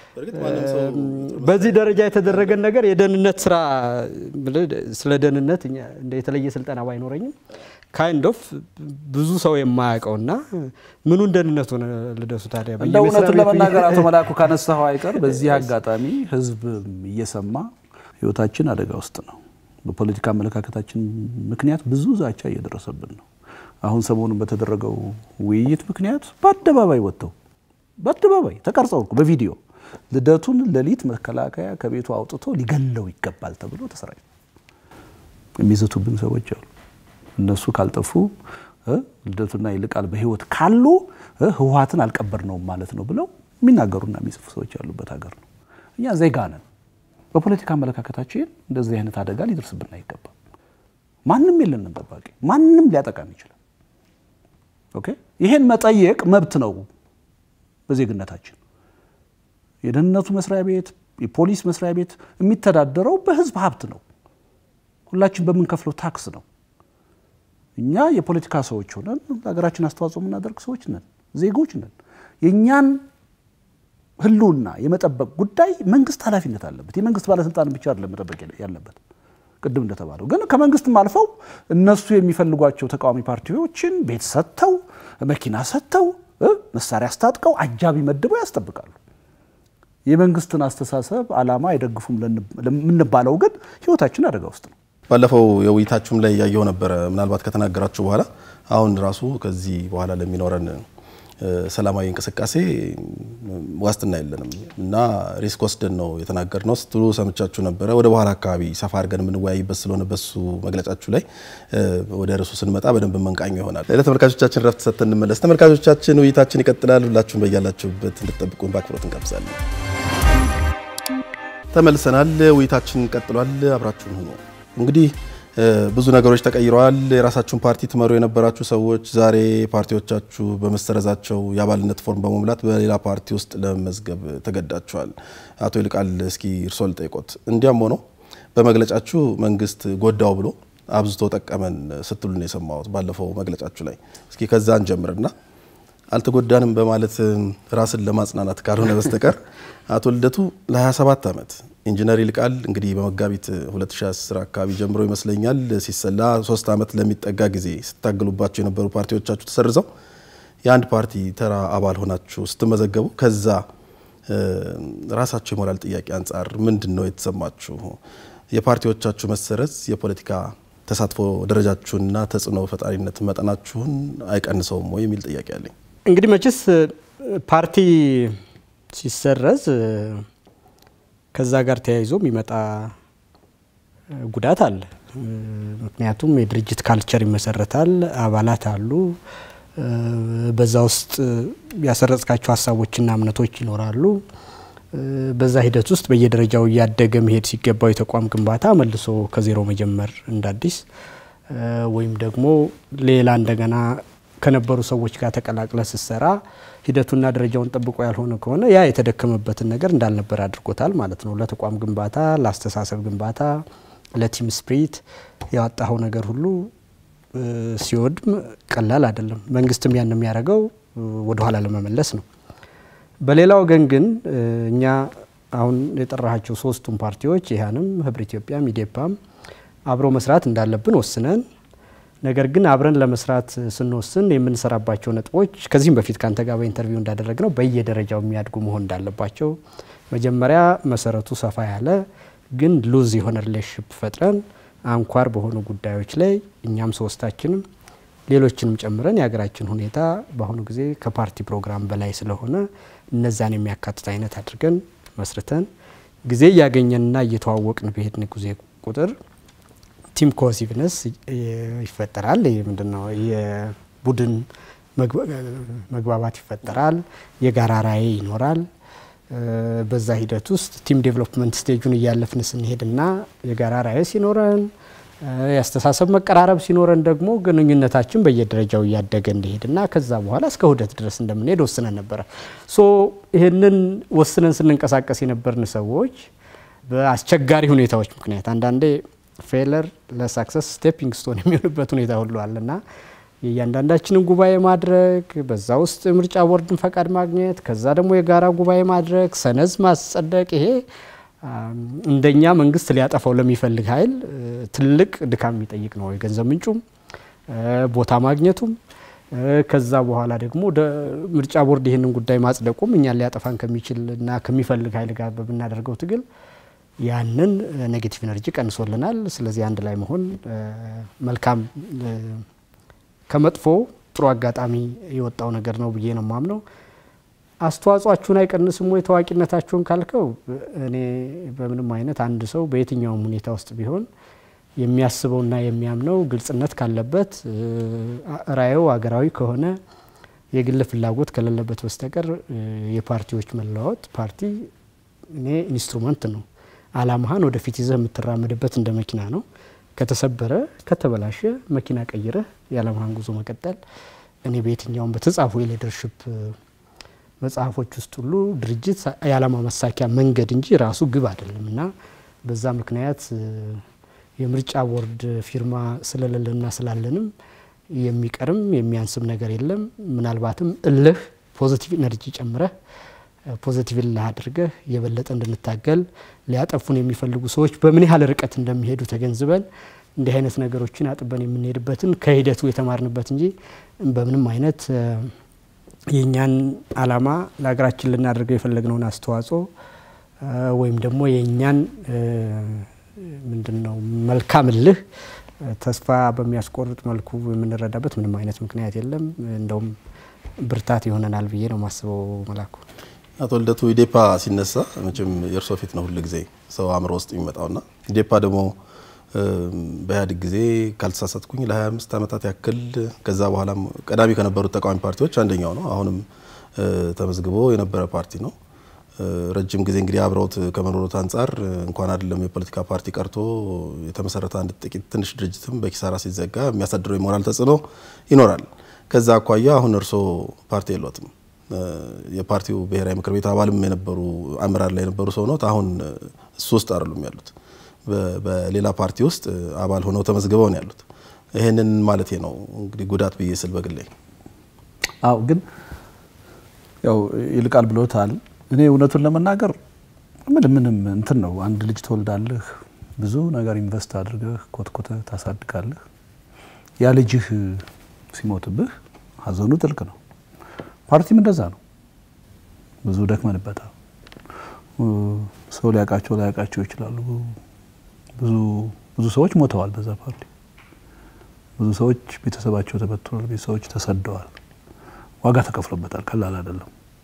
በዚህ ደረጃ የተደረገን ነገር የደህንነት ስራ ብልህ ስለ ደህንነት እኛ እንደ የተለየ ስልጠና ባይኖረኝም ካይንድ ኦፍ ብዙ ሰው የማያውቀውና ምኑን ደህንነቱ ነው ልደቱ ታዲያ እንደ በየመስሪያ እውነቱን ቤቱ ለመናገር አቶ መላኩ ካነሳኸው አይቀር በዚህ አጋጣሚ ህዝብ እየሰማ ህይወታችን አደጋ ውስጥ ነው። በፖለቲካ አመለካከታችን ምክንያት ብዙ ዛቻ እየደረሰብን ነው። አሁን ሰሞኑን በተደረገው ውይይት ምክንያት በአደባባይ ወጥተው በአደባባይ ተቀርጸው እኮ በቪዲዮ ልደቱን ሌሊት መከላከያ ከቤቱ አውጥቶ ሊገለው ይገባል ተብሎ ተሰራጭ የሚዘቱብን ሰዎች አሉ። እነሱ ካልጠፉ እ ልደቱና ይልቃል በህይወት ካሉ እ ህወሓትን አልቀበርነውም ማለት ነው ብለው የሚናገሩና የሚጽፉ ሰዎች ያሉበት ሀገር ነው። እኛ ዜጋ ነን። በፖለቲካ አመለካከታችን እንደዚህ አይነት አደጋ ሊደርስብን አይገባም። ማንም የለንም ጠባቂ፣ ማንም ሊያጠቃም ይችላል። ኦኬ ይሄን መጠየቅ መብት ነው በዜግነታችን። የደህንነቱ መስሪያ ቤት፣ የፖሊስ መስሪያ ቤት የሚተዳደረው በህዝብ ሀብት ነው። ሁላችን በምንከፍለው ታክስ ነው። እኛ የፖለቲካ ሰዎች ሆነን ለሀገራችን አስተዋጽኦ የምናደርግ ሰዎች ነን፣ ዜጎች ነን። የእኛን ህልውና የመጠበቅ ጉዳይ መንግስት ኃላፊነት አለበት። የመንግስት ባለስልጣን ብቻ አይደለም መጠበቅ ያለበት። ቅድም እንደተባለው ግን ከመንግስትም አልፈው እነሱ የሚፈልጓቸው ተቃዋሚ ፓርቲዎችን ቤት ሰጥተው መኪና ሰጥተው እ መሳሪያ አስታጥቀው አጃቢ መድበው ያስጠብቃሉ። የመንግስትን አስተሳሰብ ዓላማ አይደግፉም ለምንባለው ግን ህይወታችን አደጋ ውስጥ ነው። ባለፈው የውይይታችሁም ላይ ያየው ነበረ። ምናልባት ከተናገራችሁ በኋላ አሁን ራሱ ከዚህ በኋላ ለሚኖረን ሰላማዊ እንቅስቃሴ ዋስትና የለንም እና ሪስክ ወስደን ነው የተናገርነው ስትሉ ሰምቻችሁ ነበረ። ወደ በኋላ አካባቢ ሰፋ አድርገን የምንወያይበት ስለሆነ በሱ መግለጫችሁ ላይ ወደ ርዕሱ ስንመጣ በደንብ መንቃኘው ይሆናል። ለተመልካቾቻችን ረፍት ሰጥተን እንመለስ። ተመልካቾቻችን ውይይታችን ይቀጥላል። ሁላችሁም በያላችሁበት እንድትጠብቁን በአክብሮት እንጋብዛለን። ተመልሰናል። ውይይታችን ቀጥሏል። አብራችሁን ሁኑ። እንግዲህ ብዙ ነገሮች ተቀይረዋል። የራሳችሁን ፓርቲ ትመሩ የነበራችሁ ሰዎች ዛሬ ፓርቲዎቻችሁ በመሰረዛቸው የአባልነት ፎርም በመሙላት በሌላ ፓርቲ ውስጥ ለመመዝገብ ተገዳችኋል። አቶ ይልቃል እስኪ እርስዎ ልጠይቆት። እንዲያም ሆኖ በመግለጫችሁ መንግስት ጎዳው ብሎ አብዝቶ ጠቀመን ስትሉ ነው የሰማሁት ባለፈው መግለጫችሁ ላይ። እስኪ ከዛ እንጀምርና አልተጎዳንም በማለት ራስን ለማጽናናት ካልሆነ በስተቀር አቶ ልደቱ ለ27 ዓመት ኢንጂነር ይልቃል እንግዲህ በመጋቢት 2010 አካባቢ ጀምሮ ይመስለኛል ሲሰላ ሶስት ዓመት ለሚጠጋ ጊዜ ስታገሉባቸው የነበሩ ፓርቲዎቻችሁ ተሰርዘው የአንድ ፓርቲ ተራ አባል ሆናችሁ ስትመዘገቡ ከዛ ራሳችሁ የሞራል ጥያቄ አንጻር ምንድን ነው የተሰማችሁ? የፓርቲዎቻችሁ መሰረዝ የፖለቲካ ተሳትፎ ደረጃችሁንና ተጽዕኖ ፈጣሪነት መጠናችሁን አይቀንሰውም ወይ የሚል ጥያቄ አለኝ። እንግዲህ መቼስ ፓርቲ ሲሰረዝ ከዛ ጋር ተያይዞ የሚመጣ ጉዳት አለ። ምክንያቱም የድርጅት ካልቸር ይመሰረታል፣ አባላት አሉ። በዛ ውስጥ ያሰረጽካቸው ሀሳቦችና እምነቶች ይኖራሉ። በዛ ሂደት ውስጥ በየደረጃው እያደገ መሄድ ሲገባው የተቋም ግንባታ መልሶ ከዜሮ መጀመር እንደ አዲስ ወይም ደግሞ ሌላ እንደገና ከነበሩ ሰዎች ጋር ተቀላቅለ ስትሰራ ሂደቱና ደረጃውን ጠብቆ ያልሆነ ከሆነ ያ የተደከመበትን ነገር እንዳልነበር አድርጎታል ማለት ነው። ለተቋም ግንባታ፣ ለአስተሳሰብ ግንባታ፣ ለቲም ስፕሪት ያወጣኸው ነገር ሁሉ ሲወድም ቀላል አይደለም። መንግስትም ያን የሚያደርገው ወደኋላ ለመመለስ ነው። በሌላ ወገን ግን እኛ አሁን የጠራሃቸው ሶስቱም ፓርቲዎች ይህንም ህብረ ኢትዮጵያ፣ ኢዴፓም አብረው መስራት እንዳለብን ወስነን ነገር ግን አብረን ለመስራት ስንወስን የምንሰራባቸው ነጥቦች ከዚህም በፊት ከአንተ ጋር በኢንተርቪው እንዳደረግ ነው በየደረጃው የሚያድጉ መሆን እንዳለባቸው መጀመሪያ መሰረቱ ሰፋ ያለ ግን ሉዝ የሆነ ሪሌሽንሽፕ ፈጥረን አንኳር በሆኑ ጉዳዮች ላይ እኛም ሶስታችንም ሌሎችንም ጨምረን የሀገራችን ሁኔታ በአሁኑ ጊዜ ከፓርቲ ፕሮግራም በላይ ስለሆነ እነዛን የሚያካትት አይነት አድርገን መስርተን ጊዜ እያገኘንና እየተዋወቅን በሄድን ጊዜ ቁጥር ቲም ኮሲቭነስ ይፈጠራል። ይህ ምንድነው? የቡድን መግባባት ይፈጠራል። የጋራ ራዕይ ይኖራል። በዛ ሂደት ውስጥ ቲም ዴቨሎፕመንት ስቴጁን እያለፍን ስንሄድና የጋራ ራዕይ ሲኖረን የአስተሳሰብ መቀራረብ ሲኖረን ደግሞ ግንኙነታችን በየደረጃው እያደገ እንዲሄድና ከዛ በኋላ እስከ ውህደት ድረስ እንደምንሄድ ወስነን ነበረ። ሶ ይህንን ወስነን ስንንቀሳቀስ የነበርን ሰዎች በአስቸጋሪ ሁኔታዎች ምክንያት አንዳንዴ ፌለር ለሳክሰስ ስቴፒንግ ስቶን የሚሆንበት ሁኔታ ሁሉ አለና የእያንዳንዳችንን ጉባኤ ማድረግ በዛ ውስጥ ምርጫ ቦርድን ፈቃድ ማግኘት ከዛ ደግሞ የጋራ ጉባኤ ማድረግ ሰነዝ ማጸደቅ ይሄ እንደኛ መንግስት ሊያጠፋው ለሚፈልግ ኃይል ትልቅ ድካም የሚጠይቅ ነው። የገንዘብ ምንጩም ቦታ ማግኘቱም ከዛ በኋላ ደግሞ ምርጫ ቦርድ ይህንን ጉዳይ ማጽደቁም እኛን ሊያጠፋን ከሚችል እና ከሚፈልግ ኃይል ጋር በምናደርገው ትግል ያንን ኔጌቲቭ ኤነርጂ ቀንሶልናል። ስለዚህ አንድ ላይ መሆን መልካም ከመጥፎ ጥሩ አጋጣሚ የወጣው ነገር ነው ብዬ ነው ማምነው። አስተዋጽኦአችሁን አይቀንስም ወይ ታዋቂነታችሁን ካልከው፣ እኔ በምንም አይነት አንድ ሰው በየትኛውም ሁኔታ ውስጥ ቢሆን የሚያስበውና የሚያምነው ግልጽነት ካለበት ራዕዩ አገራዊ ከሆነ የግል ፍላጎት ከሌለበት በስተቀር የፓርቲዎች መለዋወጥ ፓርቲ እኔ ኢንስትሩመንት ነው። አላማህን ወደፊት ይዘህ የምትራመድበት እንደ መኪና ነው። ከተሰበረ ከተበላሸ መኪና ቀይረህ የዓላማህን ጉዞ መቀጠል እኔ በየትኛውም በተጻፉ የሊደርሽፕ መጽሐፎች ውስጥ ሁሉ ድርጅት የዓላማ መሳኪያ መንገድ እንጂ ራሱ ግብ አይደለም እና በዛ ምክንያት የምርጫ ቦርድ ፊርማ ስለሌለና ስላለንም የሚቀርም የሚያንስም ነገር የለም። ምናልባትም እልህ ፖዚቲቭ ኤነርጂ ጨምረህ ፖዚቲቭ እልህ አድርገህ የበለጠ እንድንታገል ሊያጠፉን የሚፈልጉ ሰዎች በምን ያህል ርቀት እንደሚሄዱ ተገንዝበን እንዲህ አይነት ነገሮችን አጥበን የምንሄድበትን ከሂደቱ የተማርንበት እንጂ በምንም አይነት የእኛን አላማ ለሀገራችን ልናደርገው የፈለግነውን አስተዋጽኦ ወይም ደግሞ የእኛን ምንድን ነው መልካም እልህ ተስፋ በሚያስቆርጥ መልኩ የምንረዳበት ምንም አይነት ምክንያት የለም። እንደውም ብርታት ይሆነናል ብዬ ነው ማስበው። መላኩ አቶ ልደቱ ኢዴፓ ሲነሳ መቼም የእርሶ ፊት ነው ሁል ጊዜ ሰው አእምሮ ውስጥ የሚመጣውና ኢዴፓ ደግሞ በኢህአዴግ ጊዜ ካልተሳሳትኩኝ ለ25 ዓመታት ያክል ከዛ በኋላም ቀዳሚ ከነበሩት ተቃዋሚ ፓርቲዎች አንደኛው ነው። አሁንም ተመዝግቦ የነበረ ፓርቲ ነው። ረጅም ጊዜ እንግዲህ አብረውት ከመኖሩት አንጻር እንኳን አይደለም የፖለቲካ ፓርቲ ቀርቶ የተመሰረተ አንድ ጥቂት ትንሽ ድርጅትም በኪሳራ ሲዘጋ የሚያሳድረው የሞራል ተጽዕኖ ይኖራል። ከዛ አኳያ አሁን እርሶ ፓርቲ የሎትም። የፓርቲው ብሔራዊ ምክር ቤት አባልም የነበሩ አመራር ላይ የነበሩ ሰው ኖት። አሁን እሱ ውስጥ አይደሉም ያሉት በሌላ ፓርቲ ውስጥ አባል ሆነው ተመዝግበው ነው ያሉት። ይህንን ማለት ነው እንግዲህ ጉዳት ብዬ ስል በግሌ አው ግን ያው ይልቃል ብሎታል። እኔ እውነቱን ለመናገር ምን ምንም እንትን ነው። አንድ ልጅ ትወልዳለህ፣ ብዙ ነገር ኢንቨስት አድርገህ ኮትኮተህ ታሳድጋለህ። ያ ልጅህ ሲሞትብህ ሀዘኑ ጥልቅ ነው። ፓርቲም እንደዛ ነው። ብዙ ደክመንበታል። ሰው ሊያውቃቸው ላያውቃቸው ይችላሉ። ብዙ ብዙ ሰዎች ሞተዋል በዛ ፓርቲ። ብዙ ሰዎች ቤተሰባቸው ተበትኗል። ቤተሰቦች ተሰደዋል። ዋጋ ተከፍሎበታል። ቀላል አይደለም።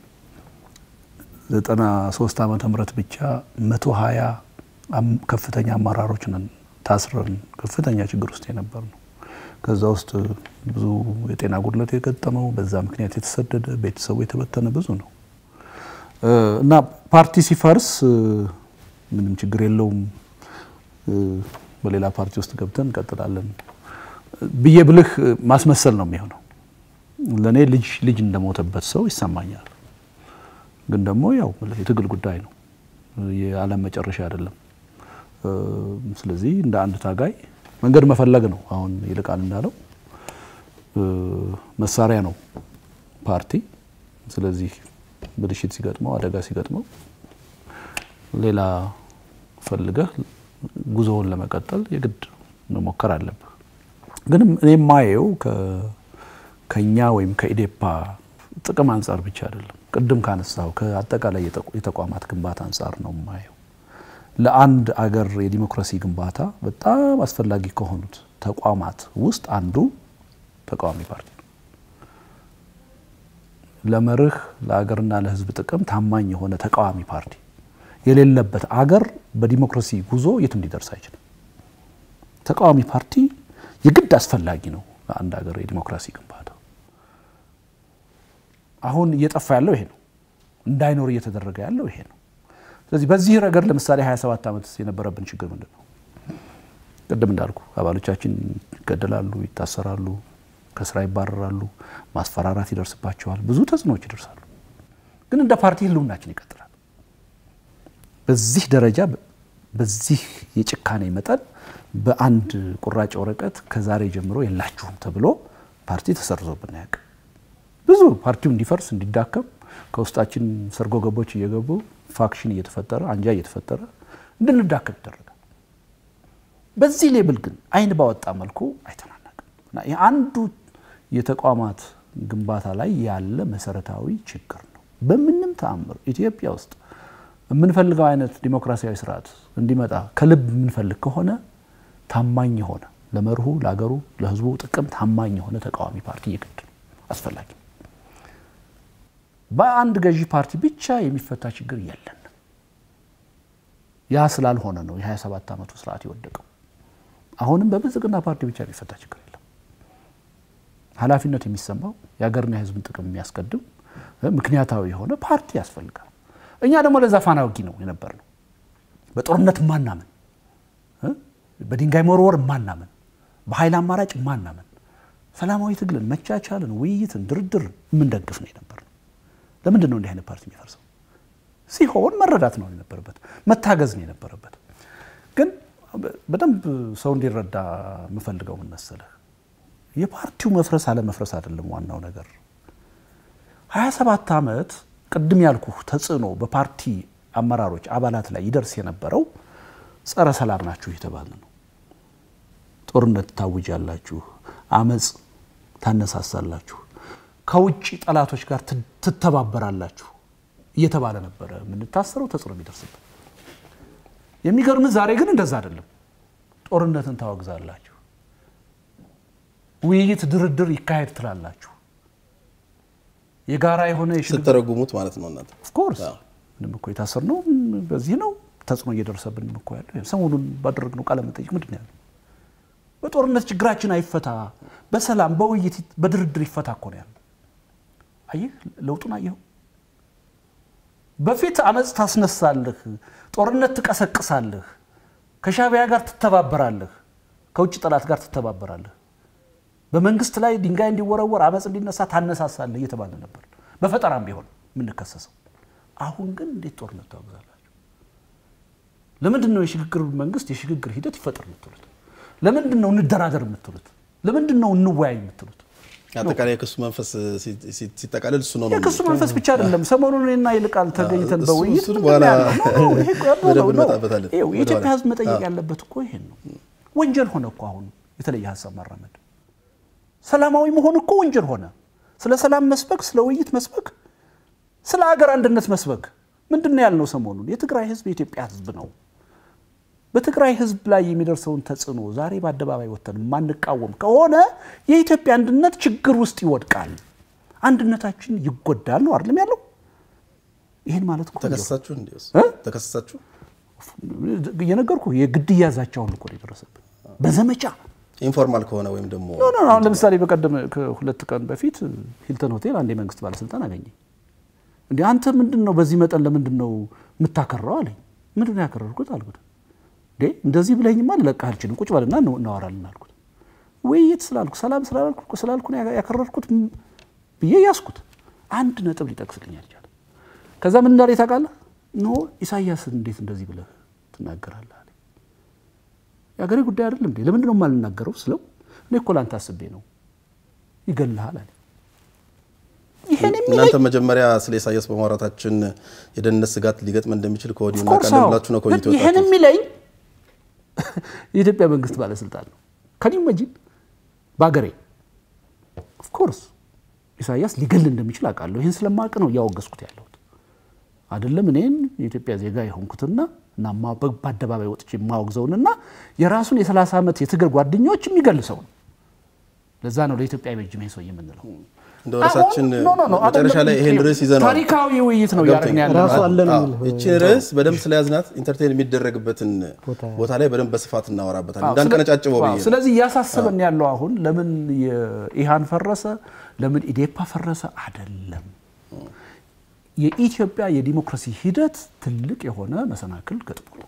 ዘጠና ሶስት ዓመተ ምህረት ብቻ መቶ ሀያ ከፍተኛ አመራሮች ነን ታስረን ከፍተኛ ችግር ውስጥ የነበር ነው። ከዛ ውስጥ ብዙ የጤና ጉድለት የገጠመው በዛ ምክንያት የተሰደደ ቤተሰቡ የተበተነ ብዙ ነው እና ፓርቲ ሲፈርስ ምንም ችግር የለውም በሌላ ፓርቲ ውስጥ ገብተን እንቀጥላለን ብዬ ብልህ ማስመሰል ነው የሚሆነው። ለእኔ ልጅ ልጅ እንደሞተበት ሰው ይሰማኛል። ግን ደግሞ ያው የትግል ጉዳይ ነው፣ የዓለም መጨረሻ አይደለም። ስለዚህ እንደ አንድ ታጋይ መንገድ መፈለግ ነው። አሁን ይልቃል እንዳለው መሳሪያ ነው ፓርቲ። ስለዚህ ብልሽት ሲገጥመው፣ አደጋ ሲገጥመው ሌላ ፈልገህ ጉዞውን ለመቀጠል የግድ መሞከር አለብህ። ግን እኔ የማየው ከኛ ወይም ከኢዴፓ ጥቅም አንጻር ብቻ አይደለም። ቅድም ካነሳው ከአጠቃላይ የተቋማት ግንባታ አንጻር ነው የማየው። ለአንድ አገር የዲሞክራሲ ግንባታ በጣም አስፈላጊ ከሆኑት ተቋማት ውስጥ አንዱ ተቃዋሚ ፓርቲ ነው። ለመርህ ለአገርና ለሕዝብ ጥቅም ታማኝ የሆነ ተቃዋሚ ፓርቲ የሌለበት አገር በዲሞክራሲ ጉዞ የትም ሊደርስ አይችልም። ተቃዋሚ ፓርቲ የግድ አስፈላጊ ነው ለአንድ ሀገር የዲሞክራሲ ግንባታ። አሁን እየጠፋ ያለው ይሄ ነው። እንዳይኖር እየተደረገ ያለው ይሄ ነው። ስለዚህ በዚህ ረገድ ለምሳሌ 27 ዓመት የነበረብን ችግር ምንድን ነው? ቅድም እንዳልኩ አባሎቻችን ይገደላሉ፣ ይታሰራሉ፣ ከስራ ይባረራሉ፣ ማስፈራራት ይደርስባቸዋል፣ ብዙ ተጽዕኖዎች ይደርሳሉ። ግን እንደ ፓርቲ ህልውናችን ይቀጥላል። በዚህ ደረጃ በዚህ የጭካኔ መጠን በአንድ ቁራጭ ወረቀት ከዛሬ ጀምሮ የላችሁም ተብሎ ፓርቲ ተሰርዞብን አያውቅም። ብዙ ፓርቲው እንዲፈርስ እንዲዳከም ከውስጣችን ሰርጎ ገቦች እየገቡ ፋክሽን እየተፈጠረ አንጃ እየተፈጠረ እንድንዳከም ይደረጋል። በዚህ ሌብል ግን አይን ባወጣ መልኩ አይተናነቅም እና ይህ አንዱ የተቋማት ግንባታ ላይ ያለ መሰረታዊ ችግር ነው። በምንም ተአምር ኢትዮጵያ ውስጥ የምንፈልገው አይነት ዲሞክራሲያዊ ስርዓት እንዲመጣ ከልብ የምንፈልግ ከሆነ ታማኝ የሆነ ለመርሁ፣ ለሀገሩ፣ ለህዝቡ ጥቅም ታማኝ የሆነ ተቃዋሚ ፓርቲ የግድ ነው፣ አስፈላጊ ነው። በአንድ ገዢ ፓርቲ ብቻ የሚፈታ ችግር የለን። ያ ስላልሆነ ነው የ27 ዓመቱ ስርዓት የወደቀው። አሁንም በብልጽግና ፓርቲ ብቻ የሚፈታ ችግር የለም። ኃላፊነት የሚሰማው የሀገርና የህዝብን ጥቅም የሚያስቀድም ምክንያታዊ የሆነ ፓርቲ ያስፈልጋል። እኛ ደግሞ ለዛ ፋና ወጊ ነው የነበር ነው። በጦርነት ማናምን፣ በድንጋይ መወርወር ማናምን፣ በኃይል አማራጭ ማናምን፣ ሰላማዊ ትግልን፣ መቻቻልን፣ ውይይትን፣ ድርድርን የምንደግፍ ነው የነበር ነው። ለምንድን ነው እንዲህ አይነት ፓርቲ የሚፈርሰው? ሲሆን መረዳት ነው የነበረበት፣ መታገዝ ነው የነበረበት። ግን በደንብ ሰው እንዲረዳ የምፈልገው ምን መሰለህ፣ የፓርቲው መፍረስ አለመፍረስ አይደለም ዋናው ነገር። 27 ዓመት ቅድም ያልኩህ ተጽዕኖ በፓርቲ አመራሮች አባላት ላይ ይደርስ የነበረው ጸረ ሰላም ናችሁ እየተባለ ነው። ጦርነት ታውጃላችሁ፣ አመፅ ታነሳሳላችሁ፣ ከውጭ ጠላቶች ጋር ትተባበራላችሁ እየተባለ ነበረ የምንታሰረው ተጽዕኖ የሚደርስበት። የሚገርምህ ዛሬ ግን እንደዛ አይደለም። ጦርነትን ታወግዛላችሁ፣ ውይይት፣ ድርድር ይካሄድ ትላላችሁ። የጋራ የሆነ ስትተረጉሙት ማለት ነው እናንተ ኦፍኮርስ ምንም እኮ የታሰርነው በዚህ ነው። ተጽዕኖ እየደረሰብን እኮ ያለ ሰሞኑን ባደረግነው ቃለ መጠይቅ ምንድን ነው ያለው? በጦርነት ችግራችን አይፈታ፣ በሰላም በውይይት በድርድር ይፈታ እኮ ነው ያለው። አየህ ለውጡን አየኸው። በፊት አመፅ ታስነሳለህ፣ ጦርነት ትቀሰቅሳለህ፣ ከሻዕቢያ ጋር ትተባበራለህ፣ ከውጭ ጠላት ጋር ትተባበራለህ፣ በመንግስት ላይ ድንጋይ እንዲወረወር አመፅ እንዲነሳ ታነሳሳለህ እየተባለ ነበር። በፈጠራም ቢሆን የምንከሰሰው። አሁን ግን እንዴት ጦርነት ታወግዛላችሁ? ለምንድን ነው የሽግግር መንግስት የሽግግር ሂደት ይፈጠር የምትሉት? ለምንድን ነው እንደራደር የምትሉት? ለምንድን ነው እንወያይ የምትሉት? አጠቃላይ የክሱ መንፈስ ሲጠቃልል እሱ ነው። የክሱ መንፈስ ብቻ አይደለም። ሰሞኑን እኔና ይልቃል ተገኝተን እሱ- በውይይት እሱን ምንድን በኋላ ነው ያልነው? ኖ፣ ኖ፣ ይሄ እኮ ያለው በደንብ ነው። ኖ፣ እንመጣበታለን። ይኸው የኢትዮጵያ ወደኋላ። ሕዝብ መጠየቅ ያለበት እኮ ይሄን ነው። ወንጀል ሆነ እኮ አሁን የተለየ ሀሳብ ማራመድ። ሰላማዊ መሆን እኮ ወንጀል ሆነ። ስለ ሰላም መስበክ፣ ስለ ውይይት መስበክ፣ ስለ አገር አንድነት መስበክ ምንድን ነው ያልነው? ሰሞኑን የትግራይ ሕዝብ የኢትዮጵያ ሕዝብ ነው። በትግራይ ሕዝብ ላይ የሚደርሰውን ተጽዕኖ ዛሬ በአደባባይ ወጥተን የማንቃወም ከሆነ የኢትዮጵያ አንድነት ችግር ውስጥ ይወድቃል፣ አንድነታችን ይጎዳል ነው አይደለም ያለው። ይህን ማለት እኮ ተከሰሳችሁ እንዴ? እ? ተከሰሳችሁ? እየነገርኩ የግድያ ዛቻውን እኮ ነው የደረሰብን በዘመቻ ኢንፎርማል ከሆነ ወይም ደግሞ ኖ ኖ ኖ፣ አሁን ለምሳሌ በቀደም ከሁለት ቀን በፊት ሂልተን ሆቴል አንድ የመንግስት ባለስልጣን አገኘኝ። እንዲ አንተ ምንድን ነው በዚህ መጠን ለምንድን ነው የምታከራው አለኝ። ምንድን ነው ያከረርኩት አልኩት። እንዴ እንደዚህ ብለኝማ ልለቅህ አልችልም፣ ቁጭ በልና ነው- እናወራለን አልኩት። ውይይት ስላልኩ ሰላም ስላልኩ ስላልኩ ነው ያከረርኩት ብዬ ያስኩት። አንድ ነጥብ ሊጠቅስልኝ አልቻለም። ከዛ ምን እንዳለ ታውቃለህ? ኖ ኢሳያስን እንዴት እንደዚህ ብለህ ትናገራለህ አለኝ። የአገሬ ጉዳይ አይደለም እንዴ? ለምንድን ነው የማልናገረው ስለው እኔ እኮ ላንተ አስቤ ነው ይገልሃል አለ። ይሄን የሚለኝ እናንተ መጀመሪያ ስለ ኢሳያስ በማውራታችን የደህንነት ስጋት ሊገጥመን እንደሚችል ከወዲሁ Of course እናውቃለን አዎ። ብላችሁ ነው ግን ከወዲሁ ይሄን የወጣችሁት። የሚለኝ የኢትዮጵያ መንግስት ባለስልጣን ነው። ከኒ መጂን በአገሬ ኦፍኮርስ ኢሳያስ ሊገል እንደሚችል አውቃለሁ። ይህን ስለማውቅ ነው እያወገዝኩት ያለሁት አይደለም እኔን የኢትዮጵያ ዜጋ የሆንኩትና እና ማ- በ- በአደባባይ ወጥቼ የማወግዘውንና የራሱን የ30 ዓመት የትግል ጓደኞች የሚገል ሰው ነው። ለዛ ነው ለኢትዮጵያ አይበጅም ይሄ ሰው የምንለው። እንደው ራሳችን ኖ ኖ ኖ መጨረሻ ላይ ይሄን ርዕስ ይዘነዋል። ታሪካዊ ውይይት ነው ገብቶኛል። እያደረግን ያለ ራሱ አለ ነው አዎ፣ የሚለው። ይቺ ርዕስ በደንብ ስለያዝናት ኢንተርቴን የሚደረግበትን ቦታ ላይ በደንብ በስፋት እናወራበታለን። እንዳንቀነጫጭበው ብዬ ነው። ስለዚህ እያሳሰበን ያለው አሁን ለምን የኢሃን ፈረሰ፣ ለምን ኢዴፓ ፈረሰ አይደለም። የኢትዮጵያ የዲሞክራሲ ሂደት ትልቅ የሆነ መሰናክል ገጥሞ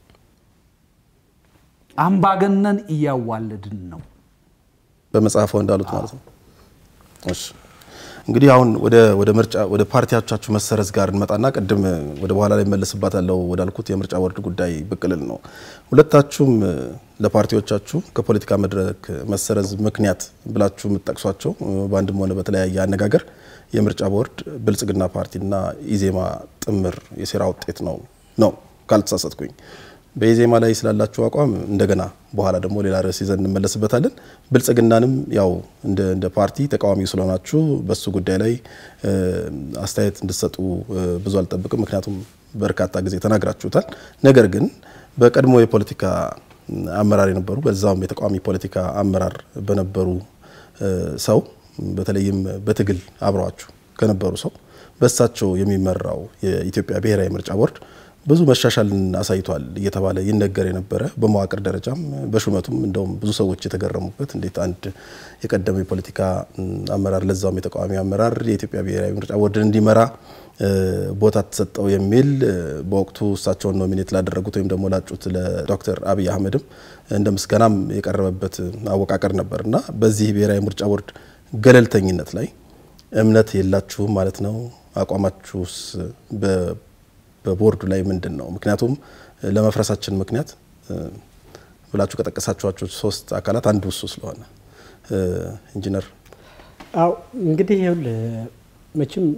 አምባገነን እያዋለድን ነው። በመጽሐፈው እንዳሉት ማለት ነው። እሺ እንግዲህ አሁን ወደ ወደ ምርጫ ወደ ፓርቲዎቻችሁ መሰረዝ ጋር እንመጣና ቅድም ወደ በኋላ ላይ መለስባታለሁ ወዳልኩት የምርጫ ቦርድ ጉዳይ ብቅልል ነው። ሁለታችሁም ለፓርቲዎቻችሁ ከፖለቲካ መድረክ መሰረዝ ምክንያት ብላችሁ የምትጠቅሷቸው በአንድም ሆነ በተለያየ አነጋገር የምርጫ ቦርድ ብልጽግና ፓርቲና ኢዜማ ጥምር የሴራ ውጤት ነው ነው ካልተሳሳትኩኝ። በኢዜማ ላይ ስላላችሁ አቋም እንደገና በኋላ ደግሞ ሌላ ርዕስ ይዘን እንመለስበታለን። ብልጽግናንም ያው እንደ እንደ ፓርቲ ተቃዋሚ ስለሆናችሁ በሱ ጉዳይ ላይ አስተያየት እንድትሰጡ ብዙ አልጠብቅም፣ ምክንያቱም በርካታ ጊዜ ተናግራችሁታል። ነገር ግን በቀድሞ የፖለቲካ አመራር የነበሩ በዛውም የተቃዋሚ ፖለቲካ አመራር በነበሩ ሰው በተለይም በትግል አብረዋችሁ ከነበሩ ሰው በእሳቸው የሚመራው የኢትዮጵያ ብሔራዊ ምርጫ ቦርድ ብዙ መሻሻልን አሳይቷል እየተባለ ይነገር የነበረ በመዋቅር ደረጃም በሹመቱም እንደውም ብዙ ሰዎች የተገረሙበት እንዴት አንድ የቀደመ የፖለቲካ አመራር ለዛውም የተቃዋሚ አመራር የኢትዮጵያ ብሔራዊ ምርጫ ቦርድን እንዲመራ ቦታ ተሰጠው የሚል በወቅቱ እሳቸውን ኖሚኔት ላደረጉት ወይም ደግሞ ላጩት ለዶክተር አብይ አህመድም እንደ ምስጋናም የቀረበበት አወቃቀር ነበር እና በዚህ ብሔራዊ ምርጫ ቦርድ ገለልተኝነት ላይ እምነት የላችሁም ማለት ነው? አቋማችሁስ በቦርዱ ላይ ምንድን ነው? ምክንያቱም ለመፍረሳችን ምክንያት ብላችሁ ከጠቀሳችኋቸው ሶስት አካላት አንዱ እሱ ስለሆነ ኢንጂነር አው እንግዲህ ይኸውልህ መቼም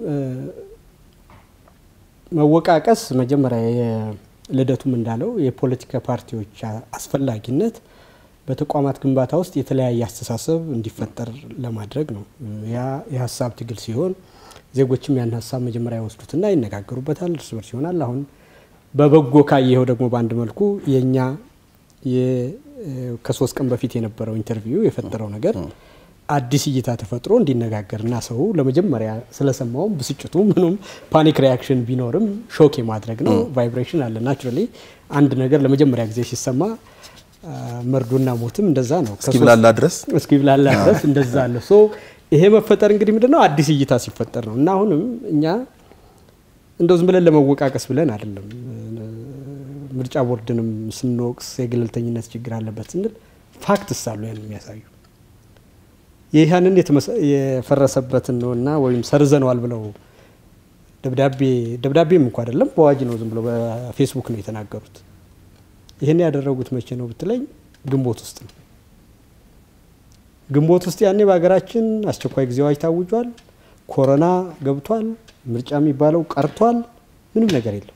መወቃቀስ መጀመሪያ ልደቱም እንዳለው የፖለቲካ ፓርቲዎች አስፈላጊነት በተቋማት ግንባታ ውስጥ የተለያየ አስተሳሰብ እንዲፈጠር ለማድረግ ነው። ያ የሀሳብ ትግል ሲሆን ዜጎችም ያን ሀሳብ መጀመሪያ ይወስዱትና ይነጋገሩበታል፣ እርስ በርስ ይሆናል። አሁን በበጎ ካየኸው ደግሞ በአንድ መልኩ የእኛ ከሶስት ቀን በፊት የነበረው ኢንተርቪው የፈጠረው ነገር አዲስ እይታ ተፈጥሮ እንዲነጋገርና ሰው ለመጀመሪያ ስለሰማውም ብስጭቱ ምኑም ፓኒክ ሪያክሽን ቢኖርም ሾክ የማድረግ ነው። ቫይብሬሽን አለ። ናቹራሊ አንድ ነገር ለመጀመሪያ ጊዜ ሲሰማ መርዶና ሞትም እንደዛ ነው። እስኪብላላ ድረስ እስኪብላላ ድረስ እንደዛ አለ። ሶ ይሄ መፈጠር እንግዲህ ምንድነው አዲስ እይታ ሲፈጠር ነው እና አሁንም እኛ እንደው ዝም ብለን ለመወቃቀስ ብለን አይደለም። ምርጫ ቦርድንም ስንወቅስ የገለልተኝነት ችግር አለበት ስንል ፋክትስ አሉ ያን የሚያሳዩ ይህንን የፈረሰበትን ነው እና ወይም ሰርዘነዋል ብለው ደብዳቤ ደብዳቤም እንኳ አይደለም በአዋጅ ነው ዝም ብሎ በፌስቡክ ነው የተናገሩት። ይህን ያደረጉት መቼ ነው ብትለኝ ግንቦት ውስጥ ነው። ግንቦት ውስጥ ያኔ በሀገራችን አስቸኳይ ጊዜ አዋጅ ታውጇል። ኮሮና ገብቷል። ምርጫ የሚባለው ቀርቷል። ምንም ነገር የለም።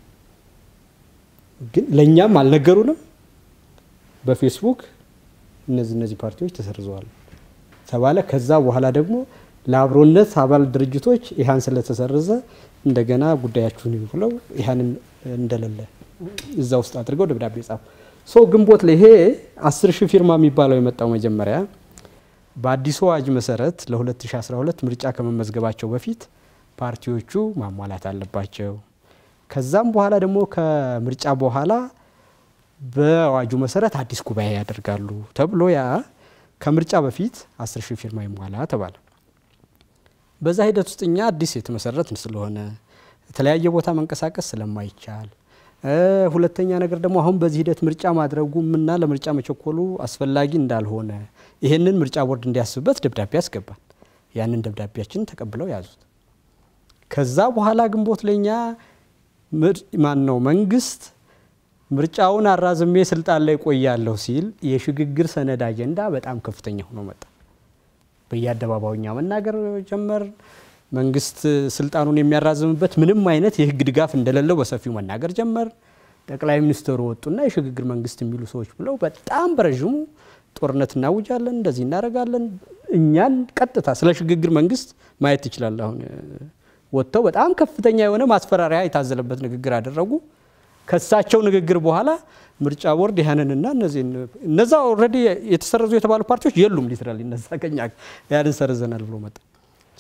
ግን ለእኛም አልነገሩንም። በፌስቡክ እነዚህ እነዚህ ፓርቲዎች ተሰርዘዋል ተባለ። ከዛ በኋላ ደግሞ ለአብሮነት አባል ድርጅቶች ኢህአን ስለተሰረዘ እንደገና ጉዳያችሁን ብለው ኢህአንን እንደሌለ እዛ ውስጥ አድርገው ደብዳቤ ጻፉ። ሶ ግንቦት ላይ ይሄ አስር ሺህ ፊርማ የሚባለው የመጣው መጀመሪያ በአዲሱ አዋጅ መሰረት ለ2012 ምርጫ ከመመዝገባቸው በፊት ፓርቲዎቹ ማሟላት አለባቸው። ከዛም በኋላ ደግሞ ከምርጫ በኋላ በአዋጁ መሰረት አዲስ ጉባኤ ያደርጋሉ ተብሎ ያ ከምርጫ በፊት አስር ሺህ ፊርማ ይሟላ ተባለ። በዛ ሂደት ውስጥ እኛ አዲስ የተመሰረትን ስለሆነ የተለያየ ቦታ መንቀሳቀስ ስለማይቻል ሁለተኛ ነገር ደግሞ አሁን በዚህ ሂደት ምርጫ ማድረጉምና ለምርጫ መቸኮሉ አስፈላጊ እንዳልሆነ ይህንን ምርጫ ቦርድ እንዲያስብበት ደብዳቤ ያስገባል። ያንን ደብዳቤያችን ተቀብለው ያዙት። ከዛ በኋላ ግንቦት ለኛ ማን ነው መንግስት ምርጫውን አራዝሜ ስልጣን ላይ ቆያለሁ ሲል የሽግግር ሰነድ አጀንዳ በጣም ከፍተኛ ሆኖ መጣ። በየአደባባዩኛ መናገር ጀመር። መንግስት ስልጣኑን የሚያራዝምበት ምንም አይነት የህግ ድጋፍ እንደሌለው በሰፊው መናገር ጀመር። ጠቅላይ ሚኒስትሩ ወጡና የሽግግር መንግስት የሚሉ ሰዎች ብለው በጣም በረዥሙ ጦርነት እናውጃለን፣ እንደዚህ እናደርጋለን። እኛን ቀጥታ ስለ ሽግግር መንግስት ማየት ትችላለህ። አሁን ወጥተው በጣም ከፍተኛ የሆነ ማስፈራሪያ የታዘለበት ንግግር አደረጉ። ከሳቸው ንግግር በኋላ ምርጫ ቦርድ ያንንና እነዚህ እነዛ ኦልሬዲ የተሰረዙ የተባሉ ፓርቲዎች የሉም። ሊትራሊ እነዛ ከኛ ያንን ሰርዘናል ብሎ መጣ።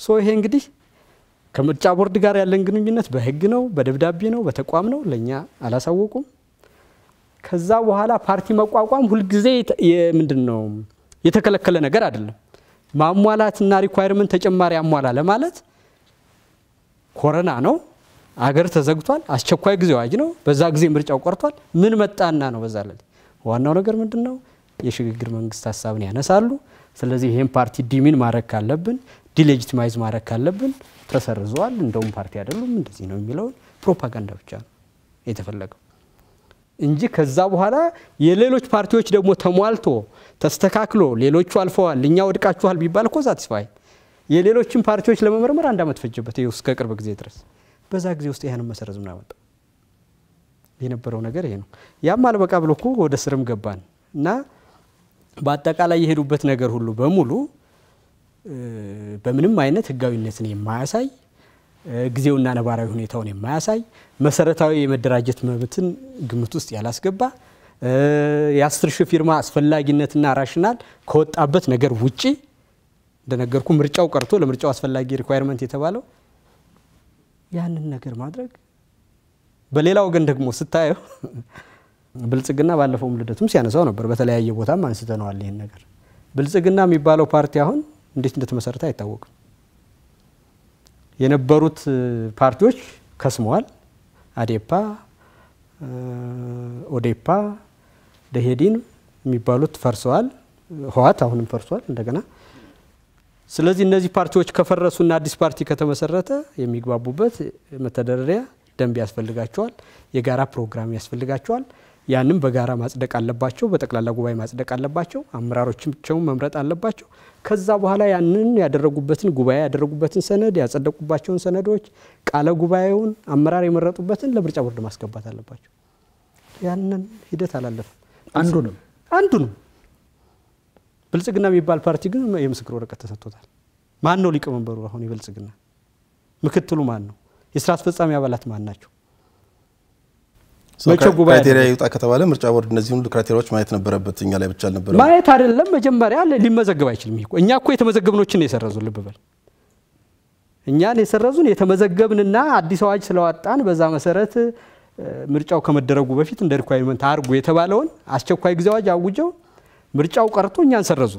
ሶ ይሄ እንግዲህ ከምርጫ ቦርድ ጋር ያለን ግንኙነት በህግ ነው፣ በደብዳቤ ነው፣ በተቋም ነው። ለእኛ አላሳወቁም። ከዛ በኋላ ፓርቲ መቋቋም ሁልጊዜ ምንድን ነው የተከለከለ ነገር አይደለም። ማሟላትና ሪኳይርመንት ተጨማሪ አሟላ ለማለት ኮረና ነው፣ አገር ተዘግቷል፣ አስቸኳይ ጊዜ አዋጅ ነው፣ በዛ ጊዜ ምርጫው ቀርቷል። ምን መጣና ነው በዛ ላይ ዋናው ነገር ምንድን ነው? የሽግግር መንግስት ሀሳብን ያነሳሉ። ስለዚህ ይህን ፓርቲ ዲሚን ማድረግ ካለብን ዲሌጂቲማይዝ ማድረግ ካለብን ተሰርዘዋል፣ እንደውም ፓርቲ አይደሉም፣ እንደዚህ ነው የሚለውን ፕሮፓጋንዳ ብቻ ነው የተፈለገው እንጂ ከዛ በኋላ የሌሎች ፓርቲዎች ደግሞ ተሟልቶ ተስተካክሎ ሌሎቹ አልፈዋል እኛ ወድቃችኋል ቢባል እኮ ሳቲስፋይ የሌሎችን ፓርቲዎች ለመመርመር አንድ ዓመት ፈጀበት ይኸው እስከ ቅርብ ጊዜ ድረስ። በዛ ጊዜ ውስጥ ይህንን መሰረዝ ምን አመጣው? የነበረው ነገር ይሄ ነው። ያም አልበቃ ብሎ እኮ ወደ ስርም ገባን እና በአጠቃላይ የሄዱበት ነገር ሁሉ በሙሉ በምንም አይነት ህጋዊነትን የማያሳይ ጊዜውና ነባራዊ ሁኔታውን የማያሳይ መሰረታዊ የመደራጀት መብትን ግምት ውስጥ ያላስገባ የአስር ሺህ ፊርማ አስፈላጊነትና ራሽናል ከወጣበት ነገር ውጪ እንደነገርኩ ምርጫው ቀርቶ ለምርጫው አስፈላጊ ሪኳይርመንት የተባለው ያንን ነገር ማድረግ በሌላ ወገን ደግሞ ስታየው ብልጽግና ባለፈውም ልደቱም ሲያነሳው ነበር። በተለያየ ቦታም አንስተነዋል ይህን ነገር። ብልጽግና የሚባለው ፓርቲ አሁን እንዴት እንደተመሰረተ አይታወቅም። የነበሩት ፓርቲዎች ከስመዋል። አዴፓ፣ ኦዴፓ፣ ደሄዲን የሚባሉት ፈርሰዋል። ህዋት አሁንም ፈርሷል እንደገና። ስለዚህ እነዚህ ፓርቲዎች ከፈረሱና አዲስ ፓርቲ ከተመሰረተ የሚግባቡበት መተዳደሪያ ደንብ ያስፈልጋቸዋል። የጋራ ፕሮግራም ያስፈልጋቸዋል። ያንም በጋራ ማጽደቅ አለባቸው። በጠቅላላ ጉባኤ ማጽደቅ አለባቸው። አመራሮቻቸውን መምረጥ አለባቸው። ከዛ በኋላ ያንን ያደረጉበትን ጉባኤ ያደረጉበትን ሰነድ ያጸደቁባቸውን ሰነዶች ቃለ ጉባኤውን አመራር የመረጡበትን ለምርጫ ቦርድ ማስገባት አለባቸው። ያንን ሂደት አላለፍም። አንዱንም አንዱንም ብልጽግና የሚባል ፓርቲ ግን የምስክር ወረቀት ተሰጥቶታል። ማን ነው ሊቀመንበሩ? አሁን የብልጽግና ምክትሉ ማን ነው? የስራ አስፈጻሚ አባላት ማን ናቸው? መቼ ጉባኤ ክራይቴሪያ ይውጣ ከተባለ ምርጫ ቦርድ እነዚህን ሁሉ ክራይቴሪያዎች ማየት ነበረበት። እኛ ላይ ብቻ አልነበረ ማየት አይደለም መጀመሪያ ሊመዘገብ አይችልም። ይሄ እኮ እኛ እኮ የተመዘገብኖችን ነው የሰረዙን። ልብ በል እኛን የሰረዙን የተመዘገብንና አዲስ አዋጅ ስለዋጣን በዛ መሰረት ምርጫው ከመደረጉ በፊት እንደ ሪኳይርመንት አድርጉ የተባለውን አስቸኳይ ጊዜ አዋጅ አውጀው ምርጫው ቀርቶ እኛን ሰረዙ።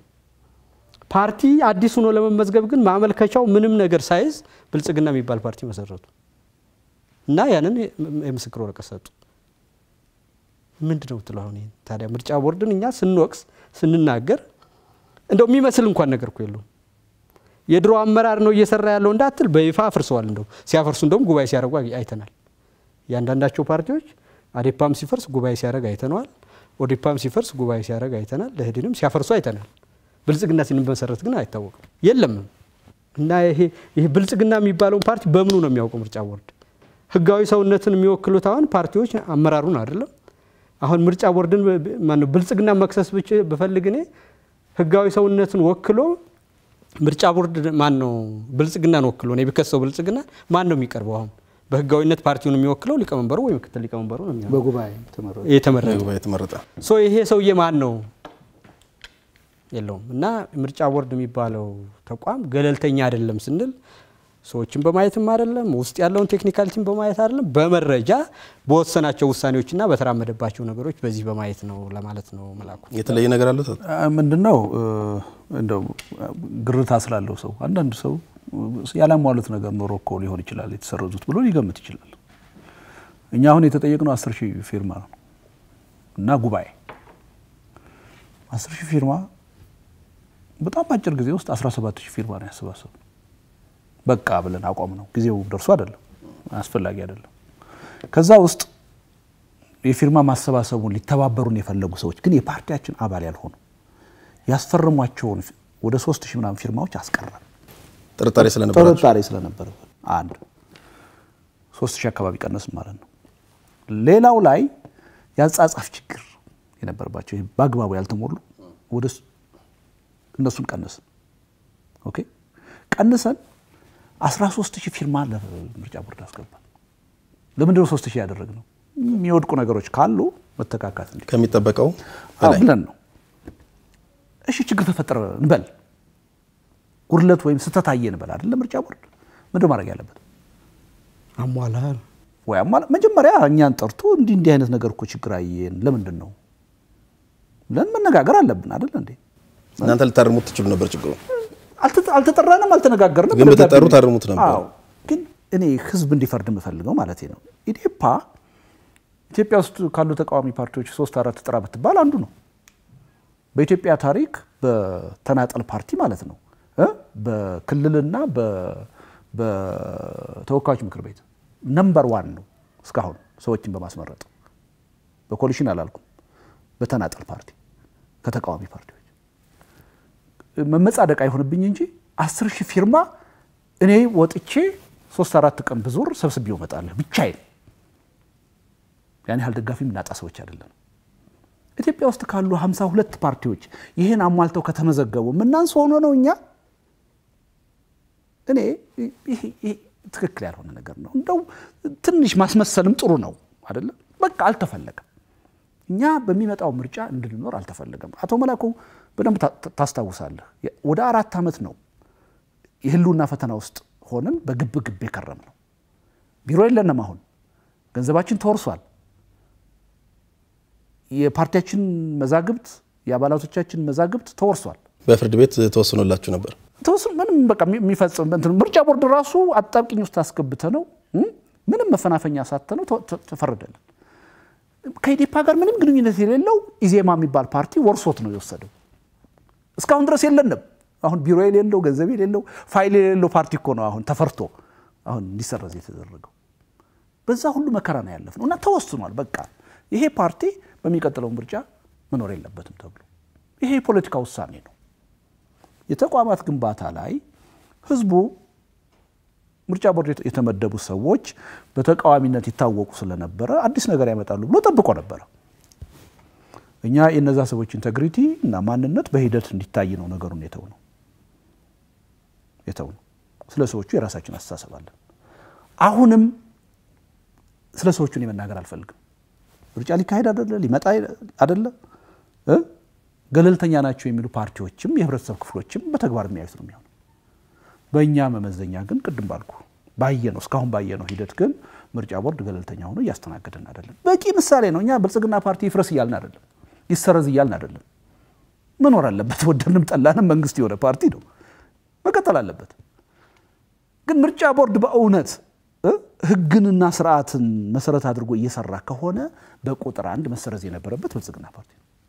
ፓርቲ አዲስ ሆኖ ለመመዝገብ ግን ማመልከቻው ምንም ነገር ሳይዝ ብልጽግና የሚባል ፓርቲ መሰረቱ እና ያንን የምስክር ወረቀት ሰጡ። ምንድን ነው ብትለው አሁን ይሄን ታዲያ ምርጫ ቦርድን እኛ ስንወቅስ ስንናገር እንደው የሚመስል እንኳን ነገር እኮ የለውም። የድሮ አመራር ነው እየሰራ ያለው እንዳትል በይፋ አፍርሰዋል። እንደው ሲያፈርሱ እንደውም ጉባኤ ሲያደርጉ አይተናል። እያንዳንዳቸው ፓርቲዎች አዴፓም ሲፈርስ ጉባኤ ሲያደርግ አይተነዋል። ኦዴፓም ሲፈርስ ጉባኤ ሲያደርግ አይተናል። ለህድንም ሲያፈርሱ አይተናል። ብልጽግና ሲመሰረት ግን አይታወቅም፣ የለም እና ይሄ ይሄ ብልጽግና የሚባለውን ፓርቲ በምኑ ነው የሚያውቀው ምርጫ ቦርድ? ህጋዊ ሰውነትን የሚወክሉት አሁን ፓርቲዎች አመራሩን አይደለም። አሁን ምርጫ ቦርድን ማነው ብልጽግና መክሰስ ብቻ ብፈልግ እኔ ህጋዊ ሰውነትን ወክሎ ምርጫ ቦርድ ማን ነው ብልጽግናን ወክሎ ነው ቢከሰው ብልጽግና ማን ነው የሚቀርበው? አሁን በህጋዊነት ፓርቲውን የሚወክለው ሊቀመንበሩ ወይ ምክትል ሊቀመንበሩ ነው የሚሆነው በጉባኤ ተመረጡ። የተመረጠ ጉባኤ የተመረጠ ሶ ይሄ ሰውዬ ማን ነው? የለውም። እና ምርጫ ቦርድ የሚባለው ተቋም ገለልተኛ አይደለም ስንል ሰዎችን በማየትም አይደለም፣ ውስጥ ያለውን ቴክኒካሊቲን በማየት አይደለም፣ በመረጃ በወሰናቸው ውሳኔዎችና በተራመደባቸው ነገሮች በዚህ በማየት ነው ለማለት ነው። መላኩ የተለየ ነገር አለው። ምንድን ነው እንደው ግርታ ስላለው ሰው አንዳንድ ሰው ያላሟሉት ነገር ኖሮ እኮ ሊሆን ይችላል የተሰረዙት ብሎ ሊገምት ይችላል። እኛ አሁን የተጠየቅነው አስር ሺህ ፊርማ ነው እና ጉባኤ አስር ሺህ ፊርማ በጣም አጭር ጊዜ ውስጥ 17 ሺህ ፊርማ ነው ያሰባሰብ በቃ ብለን አቋም ነው። ጊዜው ደርሶ አይደለም አስፈላጊ አይደለም። ከዛ ውስጥ የፊርማ ማሰባሰቡን ሊተባበሩን የፈለጉ ሰዎች ግን የፓርቲያችን አባል ያልሆኑ ያስፈርሟቸውን ወደ ሶስት ሺህ ምናምን ፊርማዎች አስቀረን። ጥርጣሬ ስለነበረ ጥርጣሬ ስለነበረ አንድ ሶስት ሺህ አካባቢ ቀነስን ማለት ነው። ሌላው ላይ የአጻጻፍ ችግር የነበረባቸው በአግባቡ ያልተሞሉ ወደ እነሱን ቀነስን። ኦኬ ቀንሰን 13 ሺህ ፊርማ ለምርጫ ቦርድ አስገባል። ለምንድነው 3 ሺህ ያደረግነው? የሚወድቁ ነገሮች ካሉ መተካካት እንዲ ከሚጠበቀው በላይ ብለን ነው። እሺ ችግር ተፈጠረ እንበል። ጉድለት ወይም ስህተት አየን በል አይደለም ምርጫ ቦርድ ምንድን ማድረግ ያለበት አሟላ ወይ አሟላ መጀመሪያ እኛን ጠርቶ እንዲህ እንዲህ አይነት ነገር እኮ ችግር አየን ለምንድን ነው ብለን መነጋገር አለብን አይደል እንዴ እናንተ ልታርሙት ትችሉ ነበር ችግሩ አልተጠራንም አልተነጋገርንም ግን በተጠሩ ታርሙት ነበር አዎ ግን እኔ ህዝብ እንዲፈርድ የምፈልገው ማለት ነው ኢዴፓ ኢትዮጵያ ውስጥ ካሉ ተቃዋሚ ፓርቲዎች ሶስት አራት ጥራ ብትባል አንዱ ነው በኢትዮጵያ ታሪክ በተናጠል ፓርቲ ማለት ነው እ በክልልና በተወካዮች ምክር ቤት ነምበር ዋን ነው እስካሁን ሰዎችን በማስመረጥ በኮሊሽን አላልኩም በተናጠል ፓርቲ ከተቃዋሚ ፓርቲዎች መመጻደቅ አይሆንብኝ እንጂ አስር ሺህ ፊርማ እኔ ወጥቼ ሶስት አራት ቀን ብዞር ሰብስቤው እመጣለሁ ብቻዬን ያን ያህል ደጋፊ የምናጣ ሰዎች አይደለም ኢትዮጵያ ውስጥ ካሉ ሀምሳ ሁለት ፓርቲዎች ይህን አሟልተው ከተመዘገቡ ምናንስ ሆኖ ነው እኛ እኔ ይሄ ትክክል ያልሆነ ነገር ነው እንደው ትንሽ ማስመሰልም ጥሩ ነው አይደለም በቃ አልተፈለገም እኛ በሚመጣው ምርጫ እንድንኖር አልተፈለገም አቶ መላኩ በደንብ ታስታውሳለህ ወደ አራት ዓመት ነው የህልውና ፈተና ውስጥ ሆነን በግብ ግብ የከረም ነው ቢሮ የለንም አሁን ገንዘባችን ተወርሷል የፓርቲያችን መዛግብት የአባላቶቻችን መዛግብት ተወርሷል በፍርድ ቤት ተወስኖላችሁ ነበር ተወስኖ ምንም በቃ የሚፈጽም ምርጫ ቦርድ ራሱ አጣብቂኝ ውስጥ አስገብተ ነው ምንም መፈናፈኛ ሳተ ነው ተፈረደልን ከኢዴፓ ጋር ምንም ግንኙነት የሌለው ኢዜማ የሚባል ፓርቲ ወርሶት ነው የወሰደው እስካሁን ድረስ የለንም አሁን ቢሮ የሌለው ገንዘብ የሌለው ፋይል የሌለው ፓርቲ እኮ ነው አሁን ተፈርቶ አሁን እንዲሰረዝ የተደረገው በዛ ሁሉ መከራ ነው ያለፍ ነው እና ተወስኗል በቃ ይሄ ፓርቲ በሚቀጥለው ምርጫ መኖር የለበትም ተብሎ ይሄ የፖለቲካ ውሳኔ ነው የተቋማት ግንባታ ላይ ህዝቡ ምርጫ ቦርድ የተመደቡ ሰዎች በተቃዋሚነት ይታወቁ ስለነበረ አዲስ ነገር ያመጣሉ ብሎ ጠብቆ ነበረ እኛ የነዛ ሰዎች ኢንቴግሪቲ እና ማንነት በሂደት እንዲታይ ነው ነገሩን የተው ነው የተው ነው ስለ ሰዎቹ የራሳችን አስተሳሰብ አለን አሁንም ስለ ሰዎቹ እኔ መናገር አልፈልግም ምርጫ ሊካሄድ አደለ ሊመጣ አደለ ገለልተኛ ናቸው የሚሉ ፓርቲዎችም የህብረተሰብ ክፍሎችም በተግባር የሚያዩት ነው የሚሆነው በእኛ መመዘኛ ግን ቅድም ባልኩ ባየ ነው እስካሁን ባየ ነው ሂደት ግን ምርጫ ቦርድ ገለልተኛ ሆኖ እያስተናገደን አይደለም በቂ ምሳሌ ነው እኛ ብልጽግና ፓርቲ ይፍረስ እያልን አይደለም ይሰረዝ እያልን አይደለም መኖር አለበት ወደንም ጠላንም መንግስት የሆነ ፓርቲ ነው መቀጠል አለበት ግን ምርጫ ቦርድ በእውነት ህግንና ስርዓትን መሰረት አድርጎ እየሰራ ከሆነ በቁጥር አንድ መሰረዝ የነበረበት ብልጽግና ፓርቲ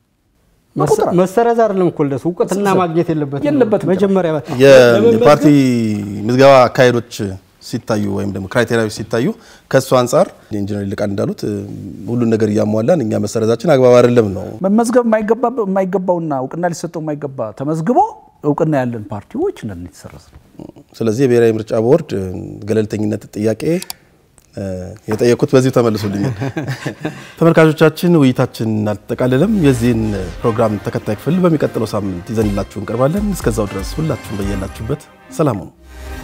መሰረዝ አይደለም እኮ ልደቱ እውቅትና ማግኘት የለበትም የለበትም መጀመሪያ የፓርቲ ምዝገባ አካሄዶች ሲታዩ ወይም ደግሞ ክራይቴሪያዎች ሲታዩ ከእሱ አንጻር ኢንጂነር ይልቃል እንዳሉት ሁሉን ነገር እያሟላን እኛ መሰረዛችን አግባብ አይደለም ነው። መመዝገብ የማይገባውና እውቅና ሊሰጠው የማይገባ ተመዝግቦ እውቅና ያለን ፓርቲዎች እንደምን የተሰረዝ ነው። ስለዚህ የብሔራዊ ምርጫ ቦርድ ገለልተኝነት ጥያቄ የጠየኩት በዚሁ ተመልሶልኛል። ተመልካቾቻችን ውይይታችን አልተጠቃለለም። የዚህን ፕሮግራም ተከታይ ክፍል በሚቀጥለው ሳምንት ይዘንላችሁ እንቀርባለን። እስከዛው ድረስ ሁላችሁም በያላችሁበት ሰላም ሁኑ።